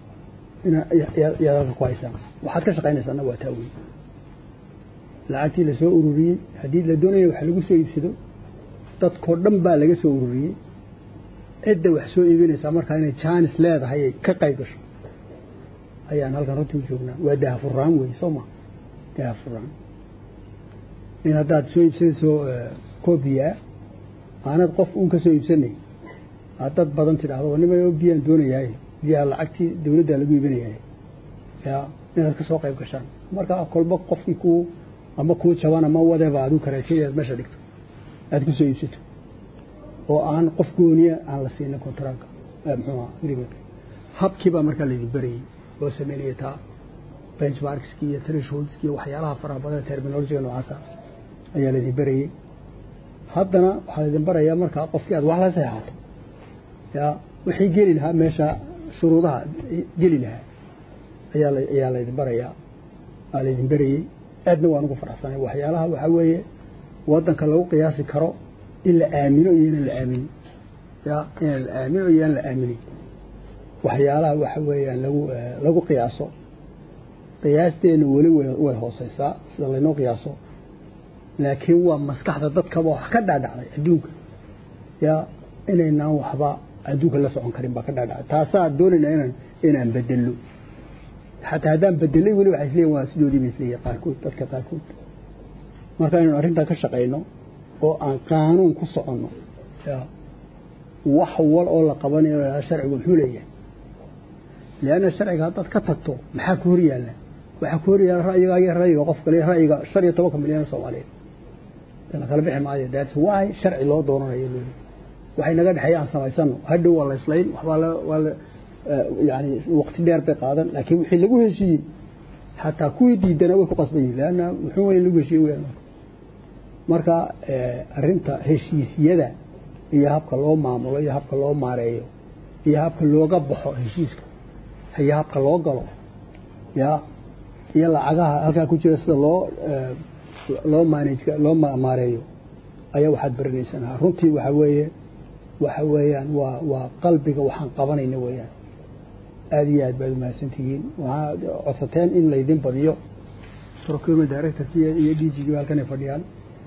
inaad halka ku haysaan waxaad ka shaqaynaysaana waa taa weeye lacagtii lasoo ururiyey haddii la doonaya wax lagu soo iibsado dadkoo dhan baa laga soo ururiyey cidda wax soo iibinaysaa markaa inay jaanis leedahay ay ka qayb gasho ayaan halkan runtii u joognaa waa dahafuraan wey soo ma dahafuraan in haddaad soo iibsanayso koobiyaa aanad qof uun ka soo iibsanay aad dad badan tidhaahdo nima biyaan doonayahay biyaha lacagtii dawladdaa lagu iibinayahay ya inaad ka soo qayb gashaan markaa kolba qofkii kuu ama kuu jaban ama wadeba aduu karaajay aad meesha dhigto aad ku soo iibsato oo aan qof gooniya aan la siinin kontraanka muxuuha agreementka habkii baa markaa laydin berayey loo sameynaya taa benchmarkski iyo thresholdski iyo waxyaalaha faraha badan terminologiga noocaasa ayaa laydin berayey haddana waxaa laydin barayaa markaa qofkii aad wax la seexato ya wixii geli lahaa meesha shuruudaha geli lahaa ayaa ayaa laydin barayaa aa laydin berayey aadna waan ugu faraxsanay waxyaalaha waxaa weeye waddanka lagu qiyaasi karo in la aamino iyo inaan la aaminin ya inaan la aamino iyo inaan la aaminin waxyaalaha waxa weeyaan lagu lagu qiyaaso qiyaasteenu weli way hooseysaa sida laynoo qiyaaso laakiin waa maskaxda dadkaba wax ka dhaadhacday adduunka ya inaynaan waxba adduunka la socon karin baa ka dhaadhacday taasaa doonayna inaan inaan bedello xataa haddaan bedelay weli waxay isleeyihin waa sidoodii bay isleeyihin qaarkood dadka qaarkood marka inaynu arrintaa ka shaqayno oo aan qaanuun ku soconno ya wax wal oo la qabanayo sharcigu muxuu leeyahay leanna sharciga haddaad ka tagto maxaa ku hor yaalla waxaa ku hor yaalla ra'yiga iyo ra'yiga qof kale ra'yiga shan iyo tobanka milyan oo soomaaliyeed la kala bixi maayo that's why sharci loo doonanayo loo waxay naga dhexeeya aan samaysano hadhow waa la islayn waxbaa la waa la yani waqti dheer bay qaadan laakiin wixii lagu heshiiyey xataa kuwii diidana way ku qasban yihin leanna muxuu weyn lagu heshiiyey weyaan marka arrinta heshiisyada iyo habka loo maamulo iyo habka loo maareeyo iyo habka looga baxo heshiiska iyo habka loo galo ya iyo lacagaha halkaa ku jira sida loo loo manage loo maareeyo ayaa waxaad baranaysaan runtii waxa weeye waxa weeyaan waa waa qalbiga waxaan qabanayna weeyaan aada iyo aad baad umahadsantihiin waxaad codsateen in laydin badiyo procurement directorki iyo d g halkan ay fadhiyaan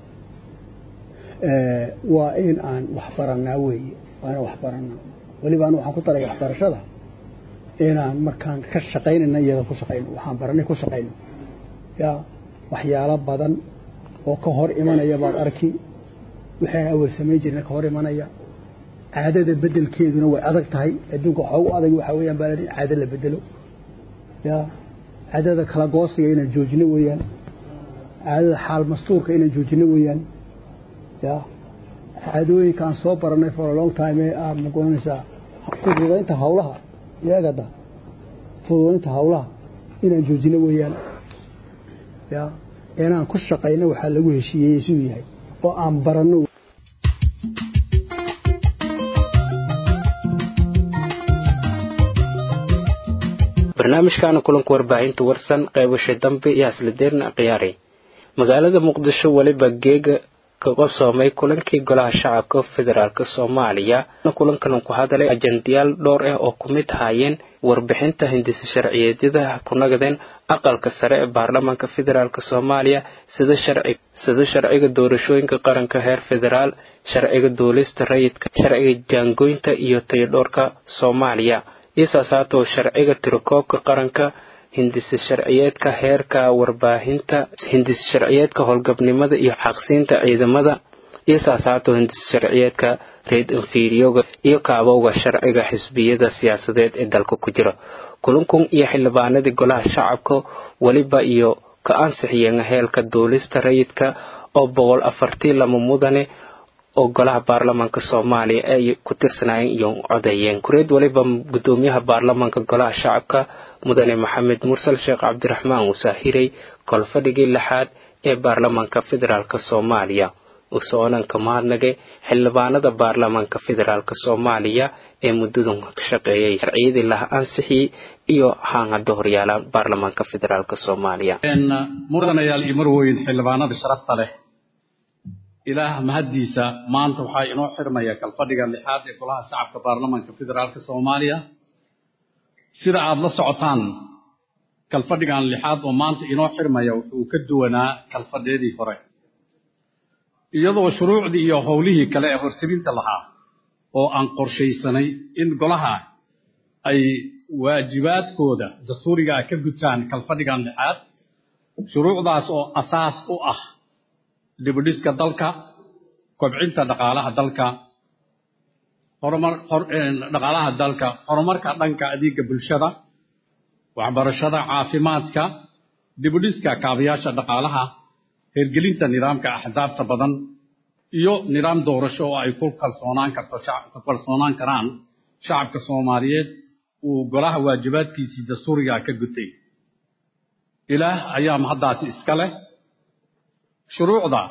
waa in aan wax baranaa weeye waa inaan wax baranaa weliba anu waxaan ku daraya waxbarashada inaan markaan ka shaqaynayna iyada ku shaqayno waxaan baranay ku shaqayno ya waxyaalo badan oo ka hor imanaya baad arki waxaan awal samayn jirna ka hor imanaya caadada bedelkeeduna way adag tahay adduunka waxa ugu adag waxa weeyaan baa caado la bedelo ya caadada kala goosiga inaan joojino weeyaan caadada xaal mastuurka inaan joojino weeyaan ya caadooyinka aan soo baranay for a long time ee ah ma goranaysaa fududaynta hawlaha iyagada fududaynta hawlaha inaan joojino weeyaan ya inaan ku shaqayno waxaa lagu heshiiyey siduu yahay oo aan baranno barnaamijkaana kulanka warbaahinta warsan qaybasha dambe iyo haslideerna khiyaaray magaalada muqdisho weliba geega ka qabsoomay kulankii golaha shacabka federaalk soomaaliya kulankan ku hadalay ajandayaal dhowr ah oo ku mid ahaayeen warbixinta hindisa sharciyeedyada ku nagadeen aqalka sare ee baarlamaanka federaalk soomaaliya sida sida sharciga doorashooyinka qaranka heer federaal sharciga duulista rayidka sharciga jaangooynta iyo tayadhoorka soomaaliya isasaato sharciga tirakoobka qaranka hindisa sharciyeedka heerka warbaahinta hindisa sharciyeedka howlgabnimada iyo xaqsiinta ciidamada isasaato hindisa sharciyeedka reed inferiyoga iyo kaabowga sharciga xisbiyada siyaasadeed ee dalka ku jira kulankun iyo xildhibaanadii golaha shacabka weliba iyo ka ansixiyeen heelka duulista rayidka oo boqol afartii lama mudane oo golaha baarlamaanka soomaaliya ay ku tirsanaayeen iyo codeeyeen kureed waliba gudoomiyaha baarlamaanka golaha shacabka mudane maxamed mursal sheekh cabdiraxmaan wasaahirey kolfadhigii lixaad ee baarlamaanka federaalk soomaaliya usoonan ka mahadnagay xildhibaanada baarlamaanka federaalk soomaaliya ee muddadan ka shaqeeyay sharciyadii laha ansixiyey iyo haangada horyaala baarlamaanka federaalk soomaaliya mudanayaal iyo marweyn xildhibaanada sharafta leh ilaah mahaddiisa maanta waxaa inoo xirmaya kalfadhiga lixaad ee golaha shacabka baarlamaanka federaalka soomaaliya sida aada la socotaan kalfadhigan lixaad oo maanta inoo xirmaya wuxuu ka duwanaa kalfadhyadii hore iyadoo shuruucdii iyo howlihii kale ee hortebinta lahaa oo aan qorshaysanay in golaha ay waajibaadkooda dastuurigaa ka gutaan kalfadhigan lixaad shuruucdaas oo asaas u ah dibudhiska dalka kobcinta dhaqaalaha dalka horumar dhaqaalaha dalka horumarka dhanka adeega bulshada waxbarashada caafimaadka dibudhiska kaabayaasha dhaqaalaha hirgelinta nidaamka axsaabta badan iyo nidaam doorasho oo ay ku kalsoonaan karto ku kalsoonaan karaan shacabka soomaaliyeed uu golaha waajibaadkiisii dastuurigaa ka gutay ilaah ayaa mahaddaasi iska leh shuruucda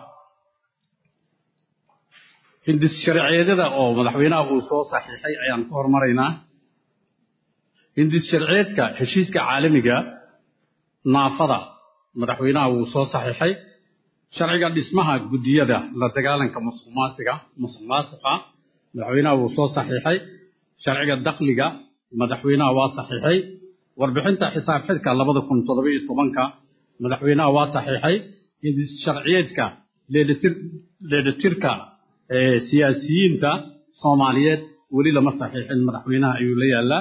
hindis sharciyeedyada oo madaxweynaha uu soo saxiixay ayaan ka hormaraynaa hindis sharciyeedka heshiiska caalamiga naafada madaxweynaha wuu soo saxiixay sharciga dhismaha guddiyada la dagaalanka musuqmaasiga musuq maasuqa madaxweynaha wuu soo saxiixay sharciga dakhliga madaxweynaha waa saxiixay warbixinta xisaab xidhka labada kun toddoba iyo tobanka madaxweynaha waa saxiixay hindis sharciyeedka leelitir leelitirka siyaasiyiinta soomaaliyeed weli lama saxiixin madaxweynaha ayuu la yaalaa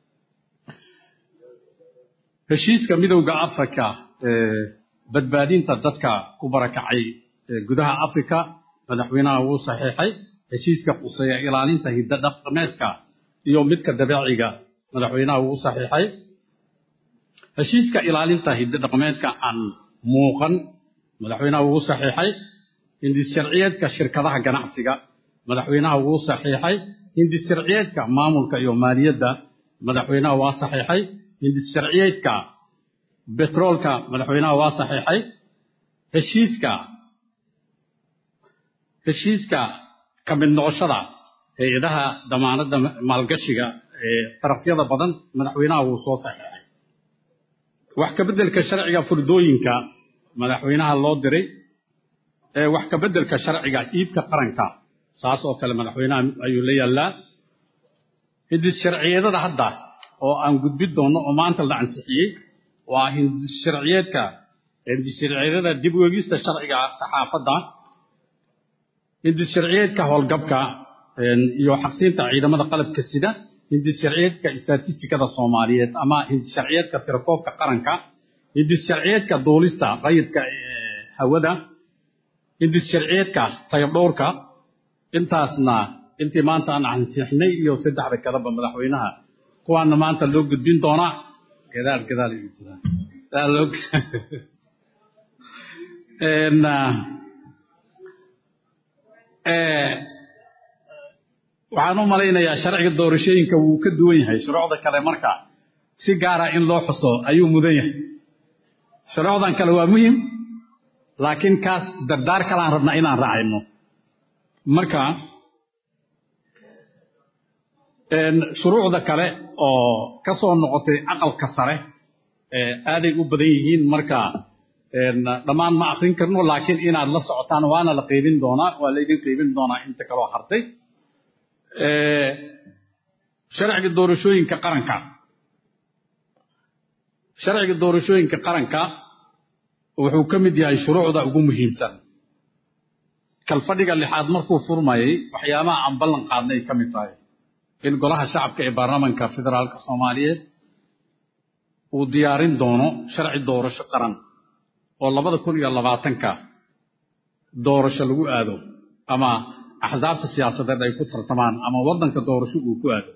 heshiiska midowda africa badbaadinta dadka ku barakacay gudaha africa madaxweynaha wuu saxiixay heshiiska quseeya ilaalinta hiddo dhaqameedka iyo midka dabeeciga madaxweynaha wuu saxiixay heshiiska ilaalinta hiddo dhaqameedka aan muuqan madaxweynaha wuu saxiixay hindis sharciyeedka shirkadaha ganacsiga madaxweynaha wuu saxiixay hindis sharciyeedka maamulka iyo maaliyadda madaxweynaha waa saxiixay hindis sharciyeedka betroolka madaxweynaha waa saxiixay heshiiska heshiiska ka mid noqoshada hay-adaha damaanadda maalgashiga ee darafyada badan madaxweynaha wuu soo saxiixay wax ka beddelka sharciga furdooyinka madaxweynaha loo diray ee wax ka beddelka sharciga iibka qaranka saas oo kale madaxweynaha ayuu la yaallaa hindis sharciyeedada hadda oo aan gudbin doono oo maanta la ansixiyey waa hindis sharciyeedka hindis sharciyeedada dib u eegista sharciga saxaafadda hindis sharciyeedka howlgabka iyo xaqsiinta ciidamada qalabka sida hindis sharciyeedka istatistikada soomaaliyeed ama hindis sharciyeedka tirakoobka qaranka hindis sharciyeedka duulista rayidka hawada hindis sharciyeedka tayabdhowrka intaasna intii maanta aan ansixnay iyo saddexda kaleba madaxweynaha kuwaana maanta loo gudbin doonaa gadaal gadaal igu jira waxaan u malaynayaa sharciga doorashooyinka wuu ka duwan yahay shuruucda kale marka si gaara in loo xuso ayuu mudan yahay shuruucdan kale waa muhim laakiin kaas dardaar kalaan rabnaa inaan raacayno marka shuruucda kale oo ka soo noqotay aqalka sare aaday u badan yihiin marka dhammaan ma akrin karno laakiin inaad la socotaan waana la qaybin doonaa waa laydin qaybin doonaa inta kaloo hartay sharciga doorashooyinka qaranka sharciga doorashooyinka qaranka wuxuu ka mid yahay shuruucda ugu muhiimsan kalfadhiga lixaad markuu furmayay waxyaabaha aan ballan qaadnay ka mid tahay in golaha shacabka ee baarlamaanka federaalka soomaaliyeed uu diyaarin doono sharci doorasho qaran oo labada kun iyo labaatanka doorasho lagu aado ama axsaabta siyaasadeed ay ku tartamaan ama waddanka doorasho uu ku aado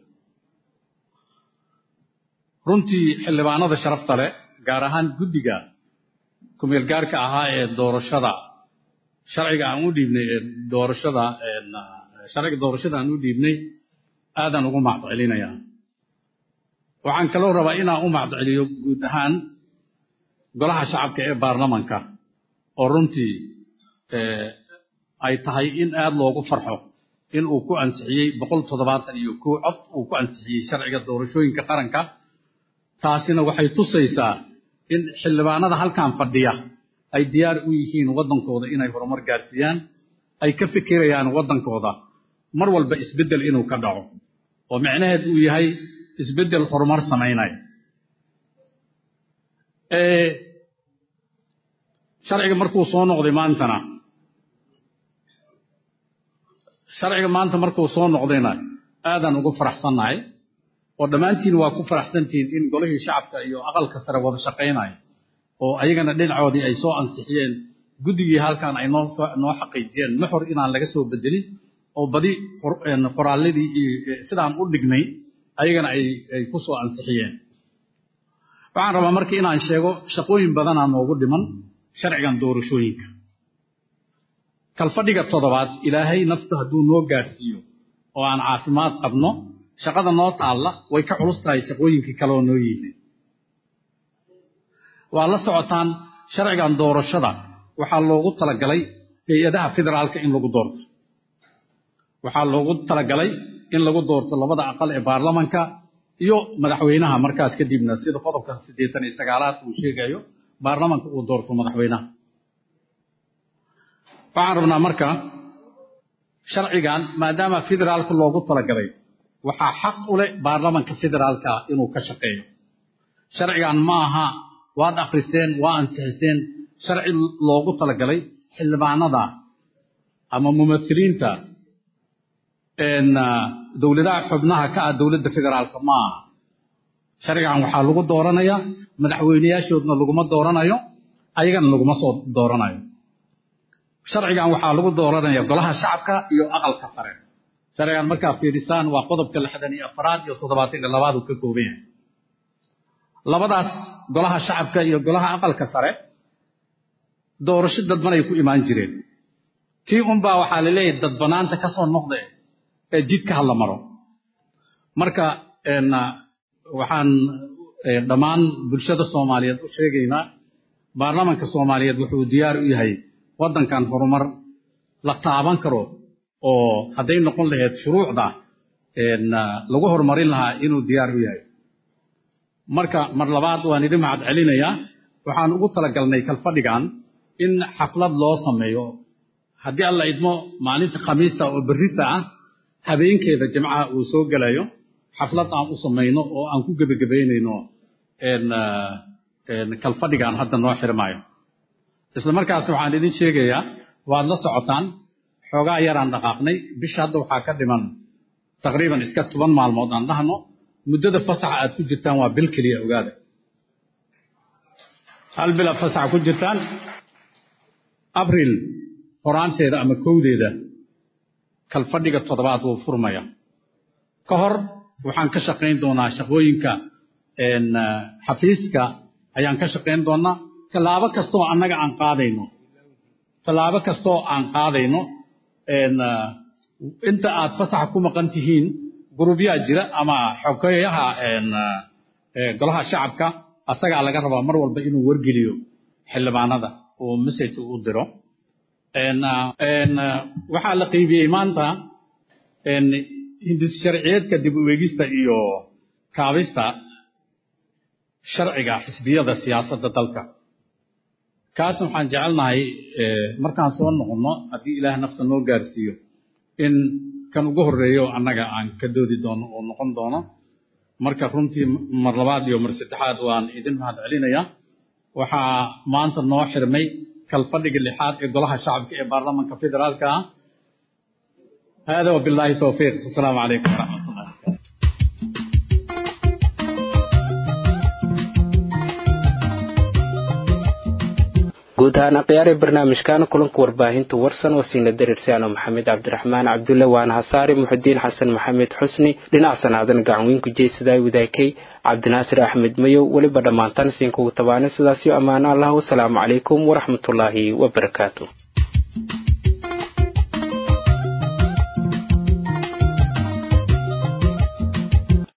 runtii xildhibaanada sharafta leh gaar ahaan guddiga kumeel gaarka ahaa ee doorashada sharciga aan u dhiibnay ee doorashada sharciga doorashada aan u dhiibnay aadaan ugu macdcelinayaa waxaan kaloo rabaa inaan u macdceliyo guud ahaan golaha shacabka ee baarlamanka oo runtii ay tahay in aad loogu farxo in uu ku ansixiyey boqol toddobaatan iyo kow cod uu ku ansixiyey sharciga doorashooyinka qaranka taasina waxay tusaysaa in xildhibaanada halkan fadhiya ay diyaar u yihiin waddankooda inay horumar gaarsiiyaan ay ka fikirayaan waddankooda mar walba isbeddel inuu ka dhaco oo micnaheed uu yahay isbeddel horumar samaynaya sharciga markuu soo noqday maantana sharciga maanta markuu soo noqdayna aadaan ugu faraxsannahay oo dhammaantiin waa ku faraxsantihiin in golihii shacabka iyo aqalka sare wada shaqaynayo oo ayagana dhinacoodii ay soo ansixiyeen guddigii halkan ay noo noo xaqiijiyeen nuxur inaan laga soo bedelin oo badi qoraalladii sidaan u dhignay ayagana ay ay ku soo ansixiyeen waxaan rabaa marka inaan sheego shaqooyin badanaa noogu dhiman sharcigan doorashooyinka kalfadhiga toddobaad ilaahay nafta hadduu noo gaadhsiiyo oo aan caafimaad qabno shaqada noo taalla way ka culus tahay shaqooyinkii kaleoo noo yihiin waa la socotaan sharcigan doorashada waxaa loogu talagalay hay-adaha federaalka in lagu doorto waxaa loogu talagalay in lagu doorto labada aqal ee baarlamanka iyo madaxweynaha markaas kadibna sida qodobka siddeetan iyo sagaalaad uu sheegayo baarlamanka uu doorto madaxweynaha waxaan rabnaa marka sharcigan maadaama federaalka loogu talagalay waxaa xaq u leh baarlamanka federaalka inuu ka shaqeeyo sharcigan ma aha waad akhriseen waa ansixiseen sharci loogu talagalay xildhibaanada ama mumahiliinta dowladaha xubnaha ka ah dowladda federaalka ma aha sharcigan waxaa lagu dooranayaa madaxweyneyaashoodna laguma dooranayo ayagana laguma soo dooranayo sharcigan waxaa lagu dooranaya golaha shacabka iyo aqalka sare sharcigan markaa fiirisaan waa qodobka lixdan iyo afaraad iyo toddobaatan iyo labaad uu ka kooban yahay labadaas golaha shacabka iyo golaha aqalka sare doorasho dadban ay ku imaan jireen tii unbaa waxaa la leeyahay dadbanaanta ka soo noqda ee jidka hala maro marka waxaan dhammaan bulshada soomaaliyeed u sheegaynaa baarlamanka soomaaliyeed wuxuu diyaar u yahay waddankan horumar la taaban karo oo hadday noqon lahayd shuruucda lagu horumarin lahaa inuu diyaar u yahay marka mar labaad waan idin mahad celinayaa waxaan ugu talagalnay kalfadhigan in xaflad loo sameeyo haddii alla idmo maalinta khamiista oo berrita ah habeenkeeda jimcaha uu soo gelayo xaflad aan u samayno oo aan ku gebagabaynayno kalfadhigan hadda noo xirmaayo isla markaas waxaan idin sheegayaa waad la socotaan xoogaa yaraan dhaqaaqnay bisha hadda waxaa ka dhiman taqriiban iska toban maalmood aan dhahno muddada fasaxa aad ku jirtaan waa bil keliya ogaada hal bil aad fasaxa ku jirtaan abril horaanteeda ama kowdeeda kalfadhiga toddobaad wuu furmaya ka hor waxaan ka shaqayn doonaa shaqooyinka xafiiska ayaan ka shaqayn doonaa tallaabo kastoo annaga aan qaadayno tallaabo kastoo aan qaadayno inta aad fasaxa ku maqan tihiin gurubyaa jira ama xogeyaha golaha shacabka asagaa laga rabaa mar walba inuu wargeliyo xildhibaanada uu message u diro waxaa la qiibiyey maanta hindis sharciyeedka dib u eegista iyo kaabista sharciga xisbiyada siyaasadda dalka kaasna waxaan jecelnahay markaan soo noqonno haddii ilaah nafta noo gaarsiiyo in kan ugu horreeyo annaga aan ka doodi doono oo noqon doono marka runtii mar labaad iyo mar saddexaad waan idin mahad celinayaa waxaa maanta noo xirmay kalfadhiga lixaad ee golaha shacabka ee baarlamanka federaalka ah hada wabilaahi towfiiq asalaamu calaykum waraxmatullah guud ahaan akhyaari barnaamijkan kulanka warbaahinta warsan oo siina dareersiano maxamed cabdiraxmaan cabdulle waana hasaari muxudiin xasan maxamed xusni dhinac sanaadan gacanweynku jeysadaay wadaakay cabdinaasir axmed mayow weliba dhammaantaan siinkugu tabaana sidaasyo ammaano allah wasalaamu calaykum waraxmatullaahi wabarakaatu